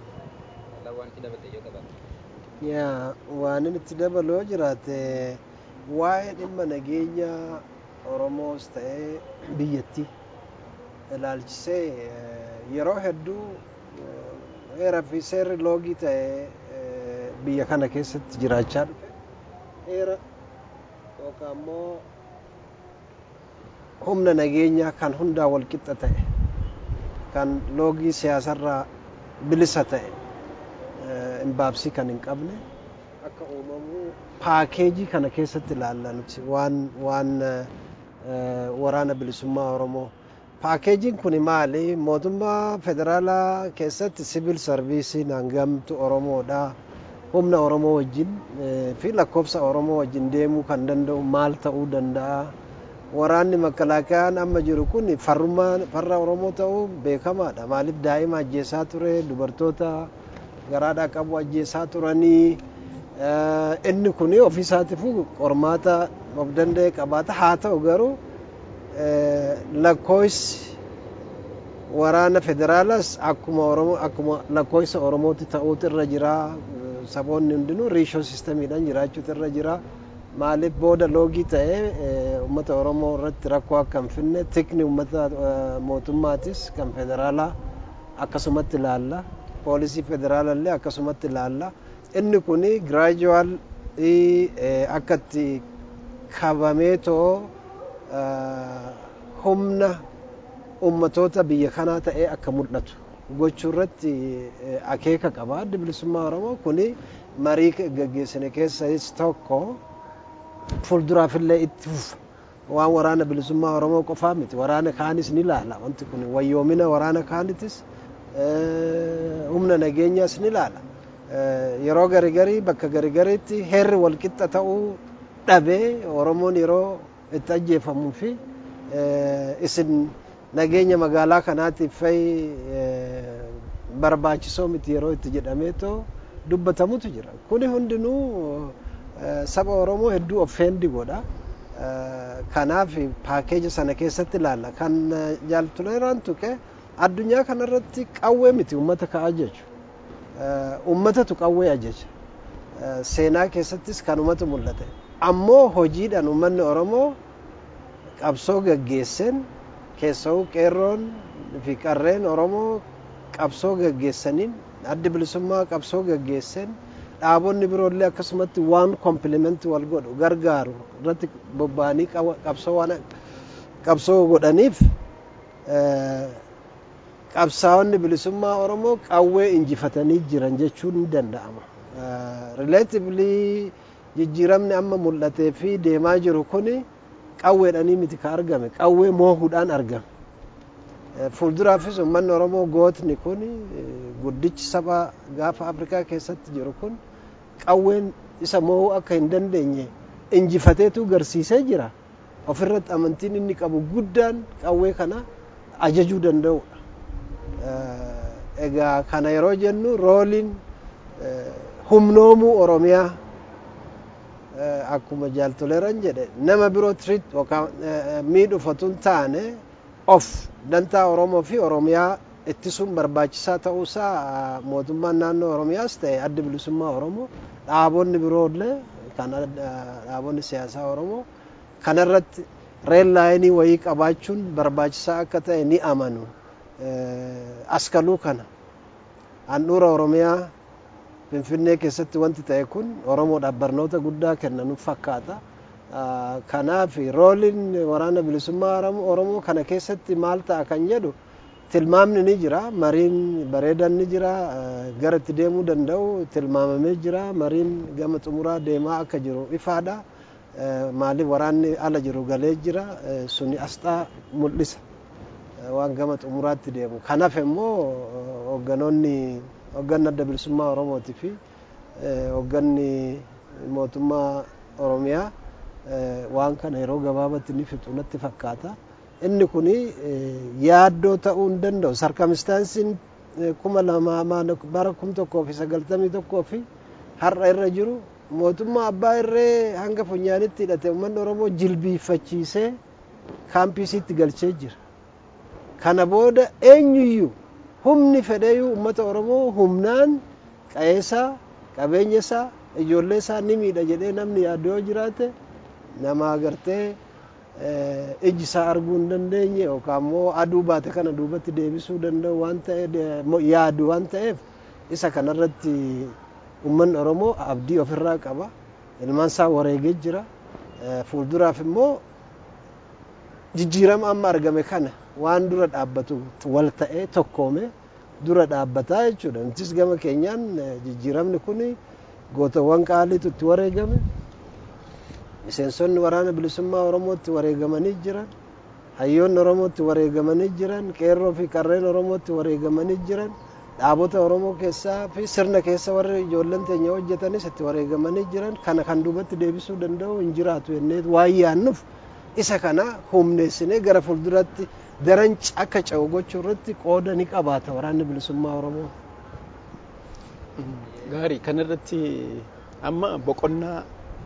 yaa waan inni itti dabalu yoo jiraate waa'ee dhimma nageenya oromoos ta'ee biyyatti ilaalchisee yeroo hedduu heeraa fi seerri loogii ta'ee biyya kana keessatti jiraachaa dhufe heera yookaan immoo humna nageenyaa kan hundaa walqixa ta'e kan loogii siyaasarraa bilisa ta'e imbaabsii kan hin qabne akka uumamu paakeejii kana keessatti ilaalla nuti waan waan waraana bilisummaa oromoo paakeejiin kun maali mootummaa federaalaa keessatti siviil sarviisiin hangamtu oromoodha humna oromoo wajjin fi lakkoofsa oromoo wajjin deemuu kan danda'u maal ta'uu danda'a waraanni makalaakayaan amma jiru kun farrummaa farra oromoo ta'uu beekamaadha maaliif daa'ima ajjeesaa ture dubartoota garaadhaa qabu ajjeesaa turanii inni kun ofiisaatiif qormaata of danda'e qabaata haa ta'u garuu lakkoofsi waraana federaalaas akkuma oromoo akkuma lakkoofsa oromootti ta'uutu irra jira saboonni hundinuu riishoo sistamiidhaan jiraachuutu irra jira maaliif booda loogii ta'ee uummata oromoo irratti rakkoo akka hin finne tikni uummata mootummaatis kan federaalaa akkasumatti ilaalla poolisii federaalallee akkasumatti ilaalla inni kun giraajuwaal akka itti kabameetoo humna ummatoota biyya kanaa ta'ee akka mul'atu gochuu irratti akeeka qaba addi bilisummaa oromoo kuni marii gaggeessine keessas tokko fuulduraafillee itti fufa waan waraana bilisummaa oromoo qofaa miti waraana kaanis ni ilaala wanti kun wayyoomina waraana kaanitis humna nageenyaas ni ilaala yeroo garigarii bakka garigariitti heerri walqixa ta'uu dhabee oromoon yeroo itti ajjeefamuu fi isin nageenya magaalaa kanaatiif barbaachisoo miti yeroo itti jedhameetoo dubbatamutu jira kuni hundinuu saba oromoo hedduu offeendi godha kanaaf paakeeja sana keessatti ilaalla kan jaaltuleeraan tuqe addunyaa kanarratti qawwee miti ummata ka ajaju ummatatu qawwee ajaja seenaa keessattis kanumatu mul'ate ammoo hojiidhaan ummanni oromoo qabsoo gaggeessen keessa'uu qeerroon fi qarreen oromoo qabsoo gaggeessaniin addi bilisummaa qabsoo gaggeessen dhaabonni biroollee akkasumatti waan kompilimenti wal godhu gargaaru irratti bobba'anii qabsoo waan qabsoo godhaniif qabsaa'onni bilisummaa oromoo qawwee injifatanii jiran jechuun ni danda'ama. Rileetiivlii jijjiiramni amma mul'atee fi deemaa jiru kuni qawweedhanii miti ka argame qawwee moohuudhaan argame. Fuulduraafis uummanni oromoo gootni kun guddichi saba gaafa Afrikaa keessatti jiru kun qawween isa moo'uu akka hin dandeenye injifateetu garsiisee jira. Ofirratti amantiin inni qabu guddaan qawwee kana ajajuu danda'udha. Egaa kana yeroo jennu rooliin humnoomuu Oromiyaa akkuma jaaltoleeran jedhe nama biroo tiriit yookaan miidhufatuun taane of dantaa Oromoo fi Oromiyaa ittisuun barbaachisaa ta'uusaa mootummaan naannoo Oromiyaas ta'e adda bilisummaa Oromoo dhaabonni biroollee kan dhaabonni siyaasaa Oromoo kanarratti reel laayinii wayii qabaachuun barbaachisaa akka ta'e ni amanu. Askaluu kana handhuura Oromiyaa Finfinnee keessatti wanti ta'e kun Oromoodhaaf barnoota guddaa kennanuuf fakkaata. Kanaaf rooliin waraana bilisummaa Oromoo kana keessatti maal ta'a kan jedhu tilmaamni ni jira mariin bareedan ni jira gara itti deemuu danda'u tilmaamamee jira mariin gama xumuraa deemaa akka jiru ifaadha. Maaliif waraanni ala jiru galee jira suni asxaa mul'isa. waan gama xumuraatti deemu kanaaf immoo hoogganoonni hoogganni adda bilisummaa oromootii fi hoogganni mootummaa oromiyaa waan kana yeroo gabaabatti ni fixu natti fakkaata inni kun yaaddoo ta'uu hin danda'u sarkamistaansiin kuma lamaa bara kum tokkoo fi sagaltamii tokkoo fi har'a irra jiru mootummaa abbaa irree hanga funyaanitti hidhate uummanni oromoo jilbiiffachiisee kaampiisiitti galchee jira. kana booda eenyuyyuu humni fedheeyyuu uummata oromoo humnaan qa'eesaa qabeenya isaa ijoollee isaa ni miidha jedhee namni yaadu yoo jiraate nama agartee iji isaa arguu hin dandeenye yookaan immoo aduu baate kana duubatti deebisuu danda'u waan ta'e yaadu waan ta'eef isa kanarratti uummanni oromoo abdii ofirraa qaba ilmaan isaa wareegee jira fuulduraaf immoo jijjiirama amma argame kana waan dura dhaabbatu wal ta'ee tokkoome dura dhaabbataa jechuudha. Nutis gama keenyaan jijjiiramni kun gootawwan qaaliitu itti wareegame. Miseensonni waraana bilisummaa Oromootti wareegamanii jiran. Hayyoonni Oromootti wareegamanii jiran. Qeerroo fi qarreen Oromootti wareegamanii jiran. Dhaabota Oromoo keessaa fi sirna keessa warri ijoolleen teenya hojjetanis itti wareegamanii jiran. Kana kan duubatti deebisuu danda'u hin jiraatu jennee waan yaannuuf isa kana humneessinee gara fuulduratti daran akka ce'u gochuu irratti qooda ni qabaata waraanni bilisummaa Oromoo. Gaarii kanarratti amma boqonnaa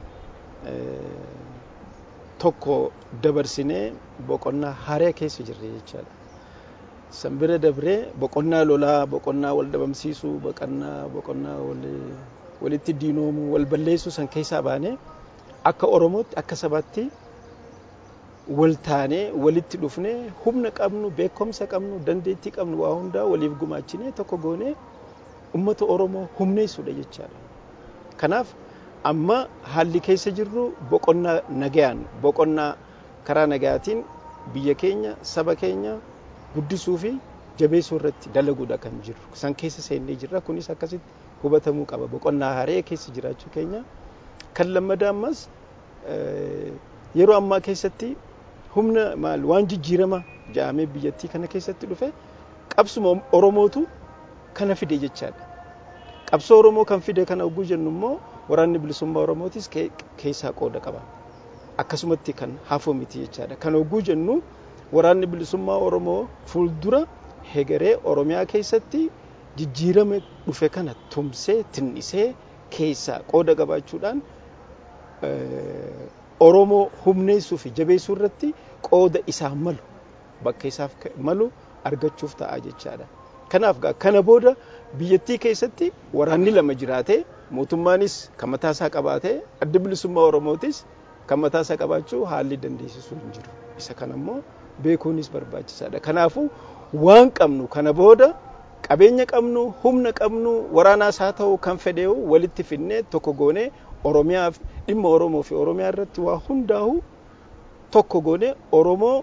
tokko dabarsinee boqonnaa haaraa keessa jirre jechaadha. San bira dabree boqonnaa lolaa, boqonnaa wal dhabamsiisuu, boqonnaa boqonnaa walitti diinoomuu, wal balleessuu san keessaa baanee akka Oromootti akka sabaatti wal taanee walitti dhufnee humna qabnu beekumsa qabnu dandeettii qabnu waa hundaa waliif gumaachinee tokko goonee ummata oromoo humneessuudha jechaadha. Kanaaf amma haalli keessa jirru boqonnaa nagayaan boqonnaa karaa nagayaatiin biyya keenya saba keenya guddisuu fi jabeessuu irratti dalaguudha kan jiru san keessa seennee jirra kunis akkasitti hubatamuu qaba boqonnaa haree keessa jiraachuu keenya kan lammadaa ammas yeroo ammaa keessatti humna maal waan jijjiirama ja'amee biyyattii kana keessatti dhufe qabsuma oromootu kana fide jechaadha qabsoo oromoo kan fide kana oguu jennu immoo waraanni bilisummaa oromootis keessaa qooda qaba akkasumatti kan hafuu miti jechaadha kan oguu jennu waraanni bilisummaa oromoo fuuldura hegeree oromiyaa keessatti jijjiirama dhufe kana tumsee tinnisee keessaa qooda qabaachuudhaan oromoo humneessuu fi jabeessuu irratti qooda isaa malu bakka isaaf malu argachuuf ta'a jechaadha. Kanaaf kana booda biyyattii keessatti waraanni lama jiraatee mootummaanis kan mataasaa qabaatee adda bilisummaa oromootis kan mataasaa qabaachuu haalli dandeessisuu hin jiru. Isa kana immoo beekuunis barbaachisaadha. Kanaafuu waan qabnu kana booda qabeenya qabnu humna qabnu waraanaas haa ta'u kan fedheewu walitti finnee tokko goonee oromiyaaf dhimma oromoo fi oromiyaa irratti waa hundaa'u tokko goonee oromoo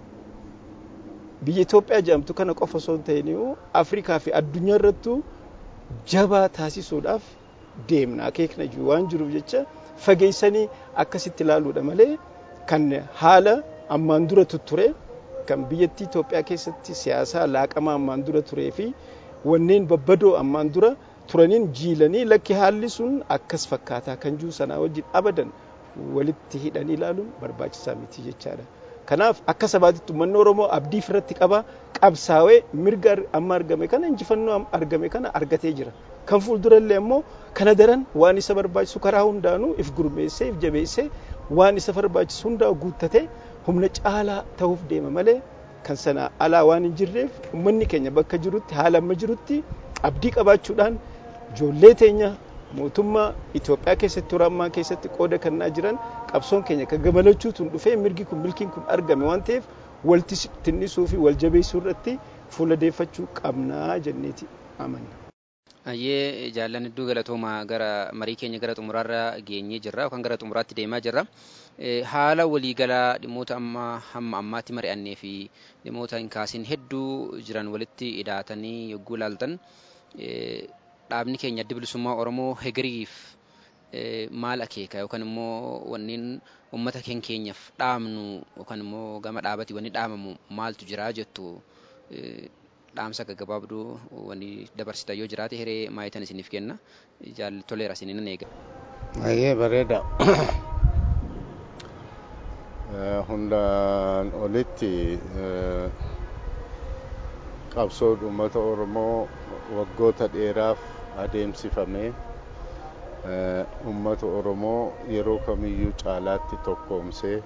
biyya Itoophiyaa jedhamtu kana qofa osoo hin ta'iniyyuu Afrikaa fi addunyaa irrattuu jabaa taasisuudhaaf deemna akeekna jiru waan jiruuf jecha fageessanii akkasitti ilaaluudha malee kan haala ammaan dura tutture kan biyyattii Itoophiyaa keessatti siyaasaa laaqamaa ammaan dura turee fi wanneen babbadoo ammaan dura turaniin jiilanii lakki haalli sun akkas fakkaataa kan jiru sanaa wajjin abadan walitti hidhanii ilaaluun barbaachisaa miti jechaadha. Kanaaf akka sabaatitti uummanni Oromoo abdii irratti qaba qabsaawee mirga amma argame kana injifannoo argame kana argatee jira. Kan fuuldurallee immoo kana daran waan isa barbaachisu karaa hundaanuu if gurmeessee if jabeessee waan isa barbaachisu hundaa guuttatee humna caalaa ta'uuf deema malee kan sana alaa waan hin jirreef uummanni keenya bakka jirutti haala amma jirutti abdii qabaachuudhaan ijoollee teenya mootummaa Itoophiyaa keessatti yeroo ammaa keessatti qooda kennaa jiran qabsoon keenya kan gamalachuutuun dhufee mirgi kun milkiin kun argame waan ta'eef walti tinnisuu fi wal jabeessuu irratti fuula deeffachuu qabnaa jenneeti amanna. Ayyee jaallan hedduu galatoomaa gara marii keenya gara xumuraarra geenyee jirra yookaan gara xumuraatti deemaa jirra. Haala waliigalaa dhimmoota amma hamma ammaatti mari'annee fi dhimmoota hin kaasin hedduu jiran walitti hidhaatanii yogguu ilaaltan dhaabni keenya adda bilisummaa Oromoo hegeriif maal akeeka yookaan immoo wanneen uummata keenya keenyaaf dhaamnu yookaan immoo gama dhaabati wanni dhaamamu maaltu jira jettu dhaamsa gaggabaabduu wanni dabarsita yoo jiraate hiree maayitan isiniif kenna jaaltoleera isiniin nan eega. Ayyee bareeda. Hundaan olitti qabsoon uummata Oromoo waggoota dheeraaf adeemsifamee uummata Oromoo yeroo kamiyyuu caalaatti tokkoomsee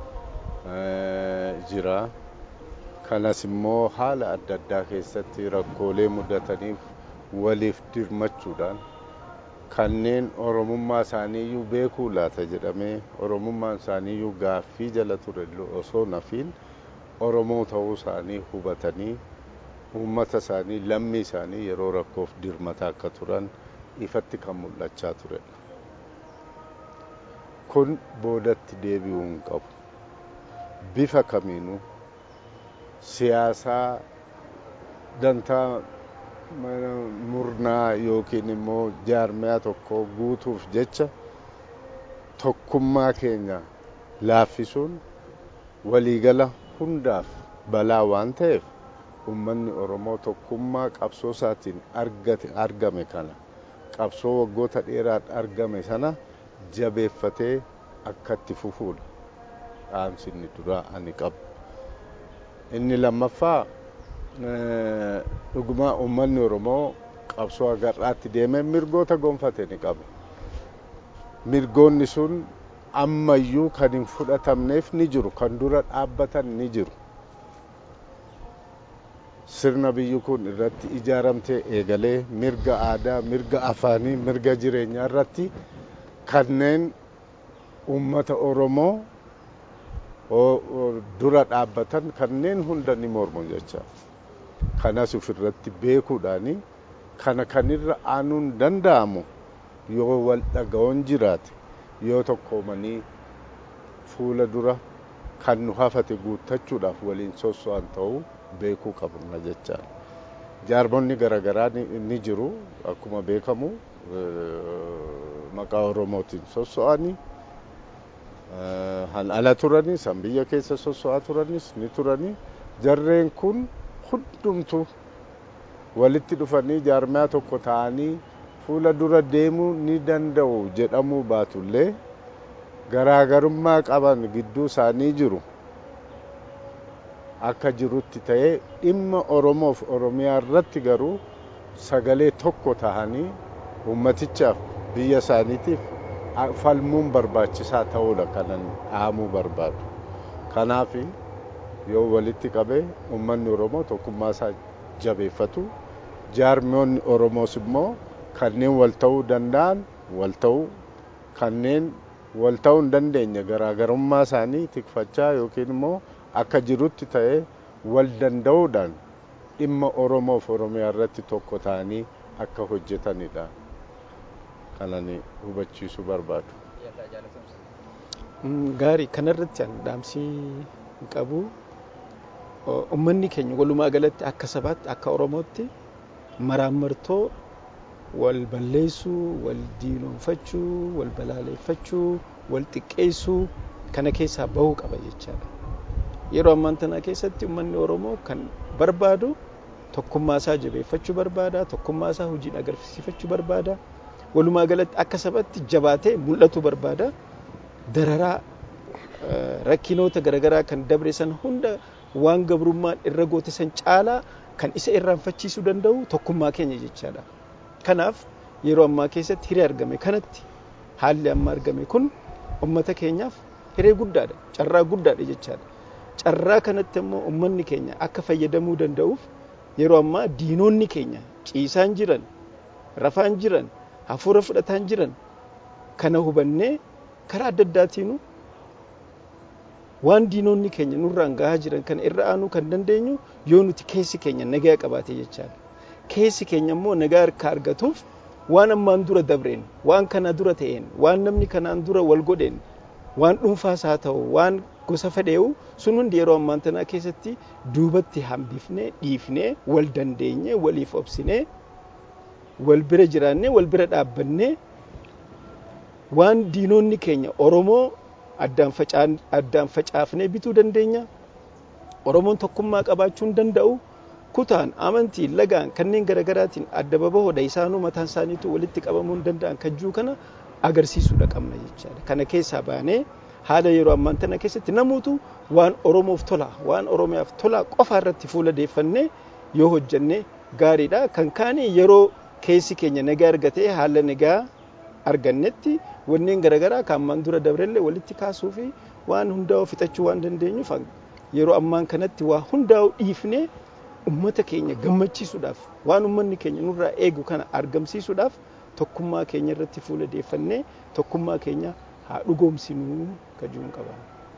jira. Kanas immoo haala adda addaa keessatti rakkoolee mudataniif waliif dirmachuudhaan kanneen Oromummaa isaaniiyyuu beekuu laata jedhamee Oromummaan isaaniiyyuu gaaffii jala ture osoo nafiin Oromoo ta'uu isaanii hubatanii uummata isaanii lammii isaanii yeroo rakkoof dirmataa akka turan ifatti kan mul'achaa turedha. Kun boodatti deebi'uu hin qabu. Bifa kamiinuu siyaasaa dantaa murnaa yookiin immoo jaarmiyaa tokko guutuuf jecha tokkummaa keenya laaffisuun waliigala hundaaf balaa waan ta'eef ummanni Oromoo tokkummaa qabsoo isaatiin argame kana qabsoo waggoota dheeraan argame sana jabeeffatee akka itti fufuudha. Dhaamsi inni duraa ani qabu. Inni lammaffaa dhugumaa ummanni Oromoo qabsoo agarraatti deemee mirgoota gonfate ni qaba. Mirgoonni sun ammayyuu kan hin fudhatamneef ni jiru, kan dura dhaabbatan ni jiru. Sirna biyyi kun irratti ijaaramtee eegalee mirga aadaa, mirga afaanii, mirga jireenyaa irratti kanneen uummata Oromoo dura dhaabbatan kanneen hunda ni mormu jecha. Kanas ofirratti beekuudhaani kana kanirra aanuun danda'amu yoo wal dhaga'oon jiraate yoo tokkoomanii fuula dura kan nu hafate guuttachuudhaaf waliin sosso'an ta'uu beekuu qabna jecha. jaarmonni garaagaraa ni jiru akkuma beekamu maqaa oromootiin sosso'anii han ala turanis han biyya keessa sosso'aa turanis ni turanii jarreen kun hundumtu walitti dhufanii jaarmaa tokko ta'anii fuula dura deemuu ni danda'u jedhamuu baatullee garaagarummaa qaban gidduu isaanii jiru akka jirutti ta'ee dhimma oromoof oromiyaa irratti garuu sagalee tokko tahanii ummatichaaf biyya isaaniitiif falmuun barbaachisaa ta'uudha kanan dhaamuu barbaadu. Kanaaf yoo walitti qabee ummanni Oromoo tokkummaa isaa jabeeffatu jaarmiyoonni Oromoos immoo kanneen wal ta'uu danda'an wal ta'uu kanneen wal ta'uu hin dandeenye garaagarummaa isaanii tikfachaa yookiin immoo akka jirutti ta'ee wal danda'uudhaan dhimma Oromoof Oromiyaa irratti tokko ta'anii akka hojjetanidha. kanani hubachiisuu barbaadu. Gaarii kanarratti an dhaamsii qabu ummanni keenya walumaa galatti akka sabaatti akka Oromootti maraammartoo wal balleessuu, wal diinoonfachuu, wal balaaleeffachuu, wal xiqqeessuu kana keessaa bahuu qaba jechaadha. Yeroo ammaan tana keessatti ummanni Oromoo kan barbaadu tokkummaa isaa jabeeffachuu barbaada, tokkummaa isaa hojiin agarsiifachuu barbaada. walumaa galatti akka sabatti jabaatee mul'atu barbaada. Dararaa rakkinoota garaagaraa kan dabre san hunda waan gabrummaan irra goote san caalaa kan isa irraanfachiisuu danda'u tokkummaa keenya jechaadha. Kanaaf yeroo ammaa keessatti hiree argame kanatti haalli amma argame kun uummata keenyaaf hiree guddaadha. Carraa guddaadha jechaadha. Carraa kanatti immoo uummanni keenya akka fayyadamuu danda'uuf yeroo ammaa diinonni keenya ciisaan jiran, rafaan jiran, hafuura fudhataan jiran kana hubannee karaa adda addaatiinu waan diinonni keenya nurraan gahaa jiran kana irra aanuu kan dandeenyu yoo nuti keessi keenya nagaa qabaate jechaadha. Keessi keenya immoo nagaa harka argatuuf waan ammaan dura dabreen, waan kana dura ta'een, waan namni kanaan dura wal godheen, waan dhuunfaas haa ta'u, waan gosa fedhee'u sun hundi yeroo ammaan tanaa keessatti duubatti hambifnee, dhiifnee, wal dandeenyee, waliif obsinee wal bira jiraannee wal bira dhaabbannee waan diinonni keenya Oromoo addaan facaafnee bituu dandeenya. Oromoon tokkummaa qabaachuu hin danda'u. Kutaan, amantiin, lagaan kanneen garaagaraatiin adda babahoodha isaanuu mataan isaaniitu walitti qabamuu hin danda'an kajjuu kana agarsiisuudha qabna jechaadha. Kana keessaa baanee haala yeroo ammaan tana keessatti namuutu waan Oromoof tola, waan Oromiyaaf tola qofa irratti fuula deeffannee yoo hojjannee gaariidha. Kan kaanii yeroo keessi keenya nagaa argatee haala nagaa argannetti wanneen garaagaraa kan ammaan dura dabrellee walitti kaasuu fi waan hundaa'u fixachuu waan dandeenyuuf yeroo ammaan kanatti waa hundaa'u dhiifnee ummata keenya gammachiisuudhaaf waan ummanni keenya nurraa eegu kana argamsiisuudhaaf tokkummaa keenya irratti fuula deeffannee tokkummaa keenya haa dhugoomsinuu kajuun qaba.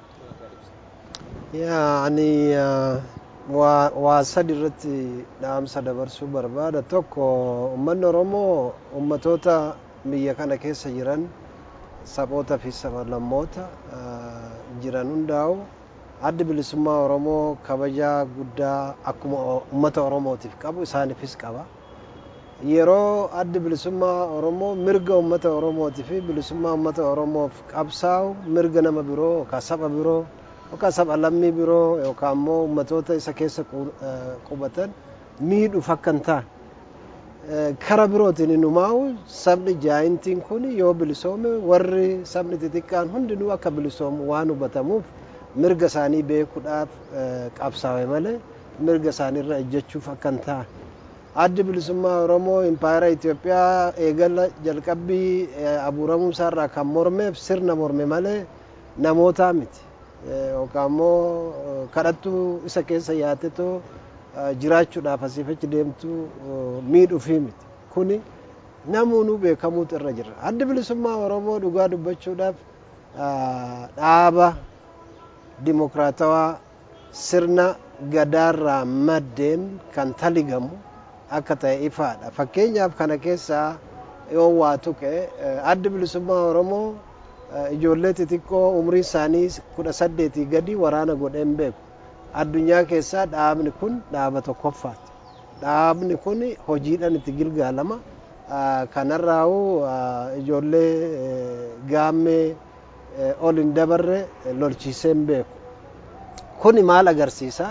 Yaa ani waa sadi irratti dhaamsa dabarsuu barbaada tokko uummanni oromoo ummatoota biyya kana keessa jiran saboota fi sablammoota jiran hundaa'u addi bilisummaa oromoo kabajaa guddaa akkuma ummata oromootiif qabu isaaniifis qaba yeroo addi bilisummaa oromoo mirga ummata oromootii fi bilisummaa ummata oromoof qabsaa'u mirga nama biroo yookaan saba biroo yookaan saba lammii biroo yookaan immoo ummatoota isa keessa qubatan miidhuuf akka hin taane kara birootiin inumaa'u sabni jaayintiin kun yoo bilisoome warri sabni xixiqqaan hundinuu akka bilisoomu waan hubatamuuf mirga isaanii beekuudhaaf qabsaa'e malee mirga isaaniirra ejjechuuf akka hin taane. Addi bilisummaa Oromoo impaayera Itoophiyaa eegala jalqabbii abuuramuu isaarraa kan mormeef sirna morme malee namootaa miti. Yookaan immoo kadhattuu isa keessa yaatetoo jiraachuudhaaf asiif achi deemtu miidhuufii miti. Kuni namuunuu beekamuutu irra jira. Addi bilisummaa Oromoo dhugaa dubbachuudhaaf dhaaba dimokiraatawaa sirna gadaarraa maddeen kan taligamu akka ta'e ifaadha. Fakkeenyaaf kana keessaa yoo waa tuqe addi bilisummaa Oromoo ijoollee xixiqqoo umrii isaanii kudha saddeetii gadi waraana godheen beeku. Addunyaa keessaa dhaabni kun dhaaba tokkoffaati. dhaabni kun hojiidhaan itti gilgaalama kanarraa'u ijoollee gaammee ol hin dabarre lolchiisee hin beeku kuni maal agarsiisa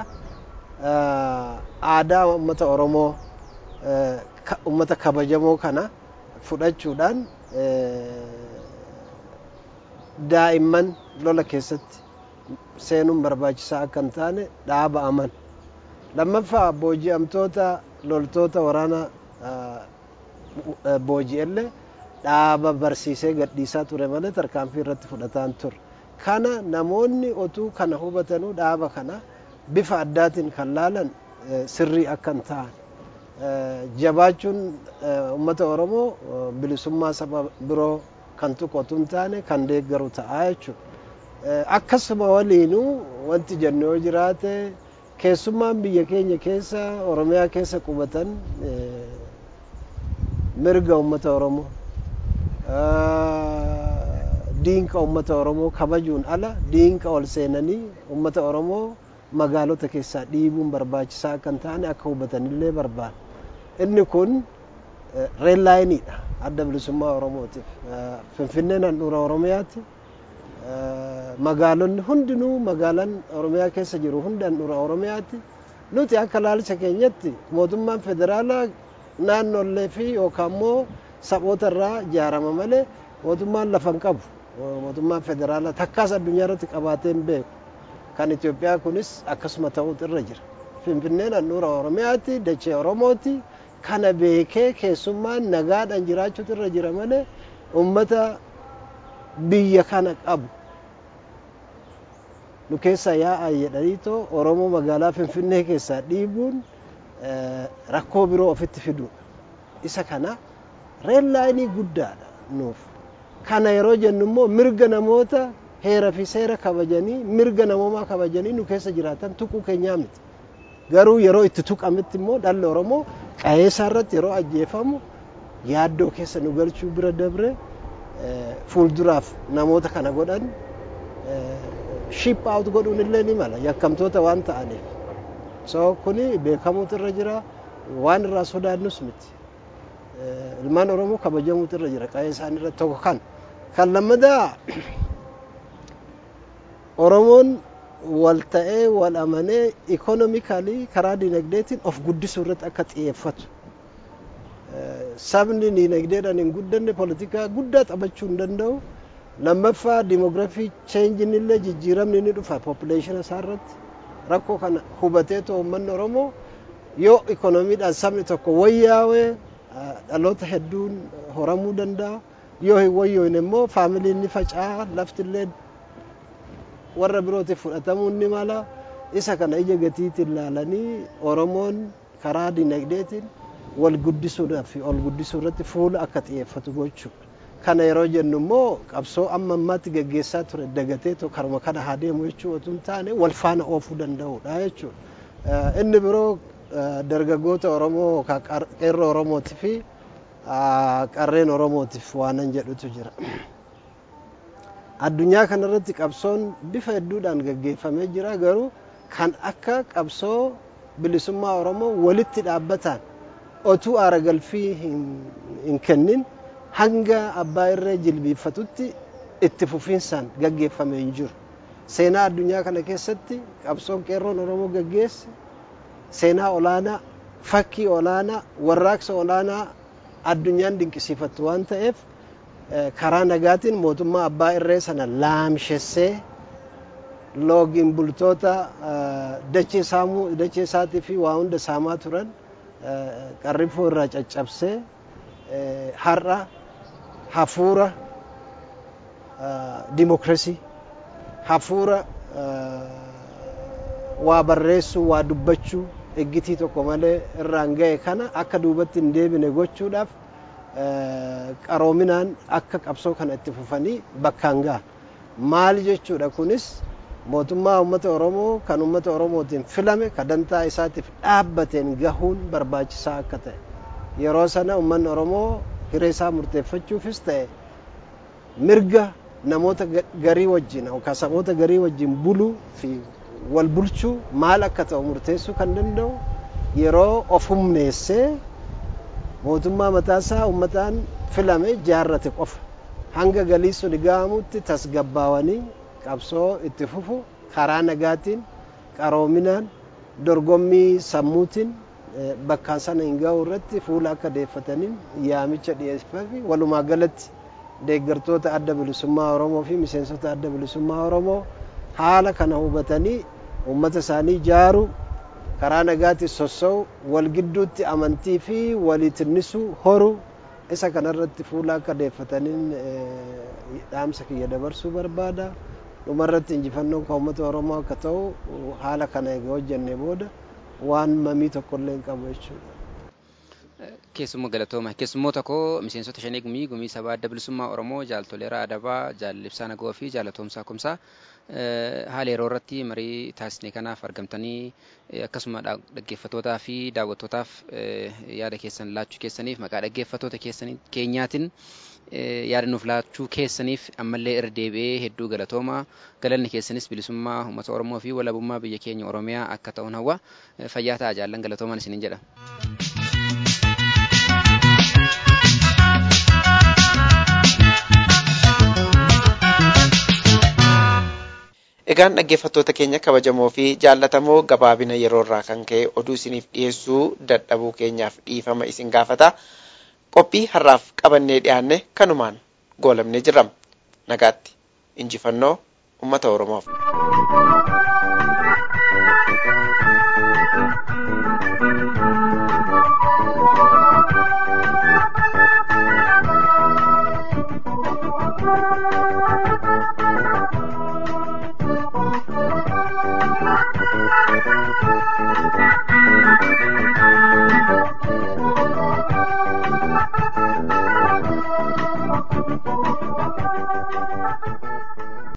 aadaa uummata oromoo uummata kabajamoo kana fudhachuudhaan daa'imman lola keessatti seenuun barbaachisaa akka hin taane dhaaba aman lammaffaa booji'amtoota loltoota waraana booji'ellee dhaaba barsiisee gadhiisaa ture malee tarkaanfii irratti fudhataan ture kana namoonni otuu kana hubatanuu dhaaba kana bifa addaatiin kan laalan sirrii akka hin ta'an jabaachuun uummata oromoo bilisummaa saba biroo kan tuqotu hin taane kan deeggaru ta'aa jechuudha. Akkasuma waliinuu wanti jennu yoo jiraate keessummaan biyya keenya keessa oromiyaa keessa qubatan mirga uummata oromoo diinqa uummata oromoo kabajuun ala diinqa ol seenanii uummata oromoo magaalota keessaa dhiibuun barbaachisaa akka hin taane akka hubatanillee barbaada. Inni kun reellaayiniidha adda bilisummaa oromootiif. Finfinneen handhuura oromiyaati. Magaalonni hundinuu magaalaan oromiyaa keessa jiru hundi handhuura oromiyaati. Nuti akka ilaalcha keenyatti mootummaan federaalaa naannollee fi yookaan immoo saboota irraa ijaarama malee mootummaan lafa hin qabu. Mootummaan federaalaa takkaas addunyaa irratti qabaatee hin beeku. Kan Itoophiyaa kunis akkasuma ta'uutu irra jira. Finfinneen handhuura oromiyaati dachee oromooti. kana beekee keessummaan nagaadhaan jiraachuutu irra jira malee uummata biyya kana qabu nu keessa yaa'aa jedhaniitoo oromoo magaalaa finfinnee keessaa dhiibuun rakkoo biroo ofitti fiduudha isa kana reellaayinii guddaadha nuuf kana yeroo jennu immoo mirga namoota heera fi seera kabajanii mirga namoomaa kabajanii nu keessa jiraatan tuquu keenyaa miti garuu yeroo itti tuqametti immoo dhalli oromoo qa'ee isaa irratti yeroo ajjeefamu yaaddoo keessa nu galchuu bira dabre fuulduraaf namoota kana godhan ship out godhuun illee ni mala yakkamtoota waan ta'aniif so kuni beekamuutu irra jira waan irraa sodaannus miti ilmaan oromoo kabajamuutu irra jira qa'ee isaanii irratti tokko kan kan lammadaa oromoon wal ta'ee wal amanee ikonomikaalii karaa dinagdeetiin of guddisuu irratti akka xiyyeeffatu sabni dinagdeedhaan hin guddanne poolitikaa guddaa taphachuu hin danda'u lammaffaa dimoogiraafii cheenjiin illee jijjiiramni ni dhufa poppileeshina isaa irratti rakkoo kana hubatee too uummanni oromoo yoo ikonomiidhaan sabni tokko wayyaawee dhaloota hedduun horamuu danda'a yoo hin wayyoone immoo faamiliin ni faca'a laftillee warra birootiif fudhatamuun ni mala isa kana ija gatiitiin laalanii oromoon karaa dinagdeetiin wal guddisuudhaaf fi ol guddisuu irratti fuula akka xiyyeeffatu gochuudha. Kana yeroo jennu immoo qabsoo amma ammaatti gaggeessaa ture dagatee karuma kana haa deemu jechuu otoo hin taane wal faana oofuu danda'uudha jechuudha. Inni biroo dargaggoota Oromoo qeerroo Oromootii fi qarreen Oromootiif waanan jedhutu jira. addunyaa kanarratti qabsoon bifa hedduudhaan gaggeeffamee jira garuu kan akka qabsoo bilisummaa oromoo walitti dhaabbataan otuu aara galfii hin kennin hanga abbaa irree jilbiiffatutti itti fufiinsaan gaggeeffamee hin jiru. Seenaa addunyaa kana keessatti qabsoon qeerroon oromoo gaggeesse seenaa olaanaa fakkii olaanaa warraaqsa olaanaa addunyaan dinqisiifattu waan ta'eef karaa nagaatiin mootummaa abbaa irree sana laamshessee loogiin bultoota dachee saamuu dachee isaatii fi waa hunda saamaa turan qarrifoo irraa caccabsee har'a hafuura dimokirasii hafuura waa barreessuu waa dubbachuu eggitii tokko malee irraan ga'e kana akka duubatti hin deebine gochuudhaaf qaroominaan akka qabsoo kana itti fufanii bakkaan ga'a. Maal jechuudha kunis mootummaa uummata Oromoo kan uummata Oromootiin filame kan dantaa isaatiif dhaabbateen gahuun barbaachisaa akka ta'e. Yeroo sana uummanni Oromoo hiree isaa murteeffachuufis ta'e mirga namoota garii wajjin yookaan saboota garii wajjin buluu fi wal bulchuu maal akka ta'u murteessuu kan danda'u yeroo of humneessee mootummaa mataasaa uummataan filame jaarrate qofa hanga galii sun ga'amutti tasgabbaawanii qabsoo itti fufu karaa nagaatiin qaroominaan dorgommii sammuutiin bakkaan sana hin ga'u irratti fuula akka deeffataniin yaamicha dhiyeeffame walumaa galatti deeggartoota adda bilisummaa Oromoo fi miseensota adda bilisummaa Oromoo haala kana hubatanii uummata isaanii ijaaru karaa nagaatti sossa'u wal gidduutti amantii fi waliitinnisuu horu isa kanarratti fuula akka deeffataniin dhaamsa kiyya dabarsuu barbaada. dhumarratti injifannoon kan uummata Oromoo akka ta'u haala kana egaa hojjennee booda waan mamii tokkollee hin qabu jechuudha. Keessummaa galatooma. Keessummoota koo miseensota shanii gumii gumii sabaa adda bilisummaa Oromoo jaaltoleeraa adabaa jaalibsaa nagoo fi jaalatoomsaa kumsaa haala yeroo irratti marii taasisne kanaaf argamtanii akkasuma dhaggeeffattootaa fi daawwattootaaf yaada keessan laachuu keessaniif maqaa dhaggeeffattoota keenyaatiin yaada nuuf laachuu keessaniif ammallee irra deebi'ee hedduu galatooma galanni keessanis bilisummaa uummata Oromoo fi walabummaa biyya keenya Oromiyaa akka ta'uun hawwa fayyaa ta'a jaallan galatoomaan isiniin jedha. Egaan dhaggeeffattoota keenya kabajamoo fi jaallatamoo gabaabina yeroo irraa kan ka'e oduu isiniif dhiyeessuu dadhabuu keenyaaf dhiifama isin gaafata. Qophii har'aaf qabannee dhiyaanne kanumaan goolamnee jirra. Nagaatti injifannoo uummata Oromoof.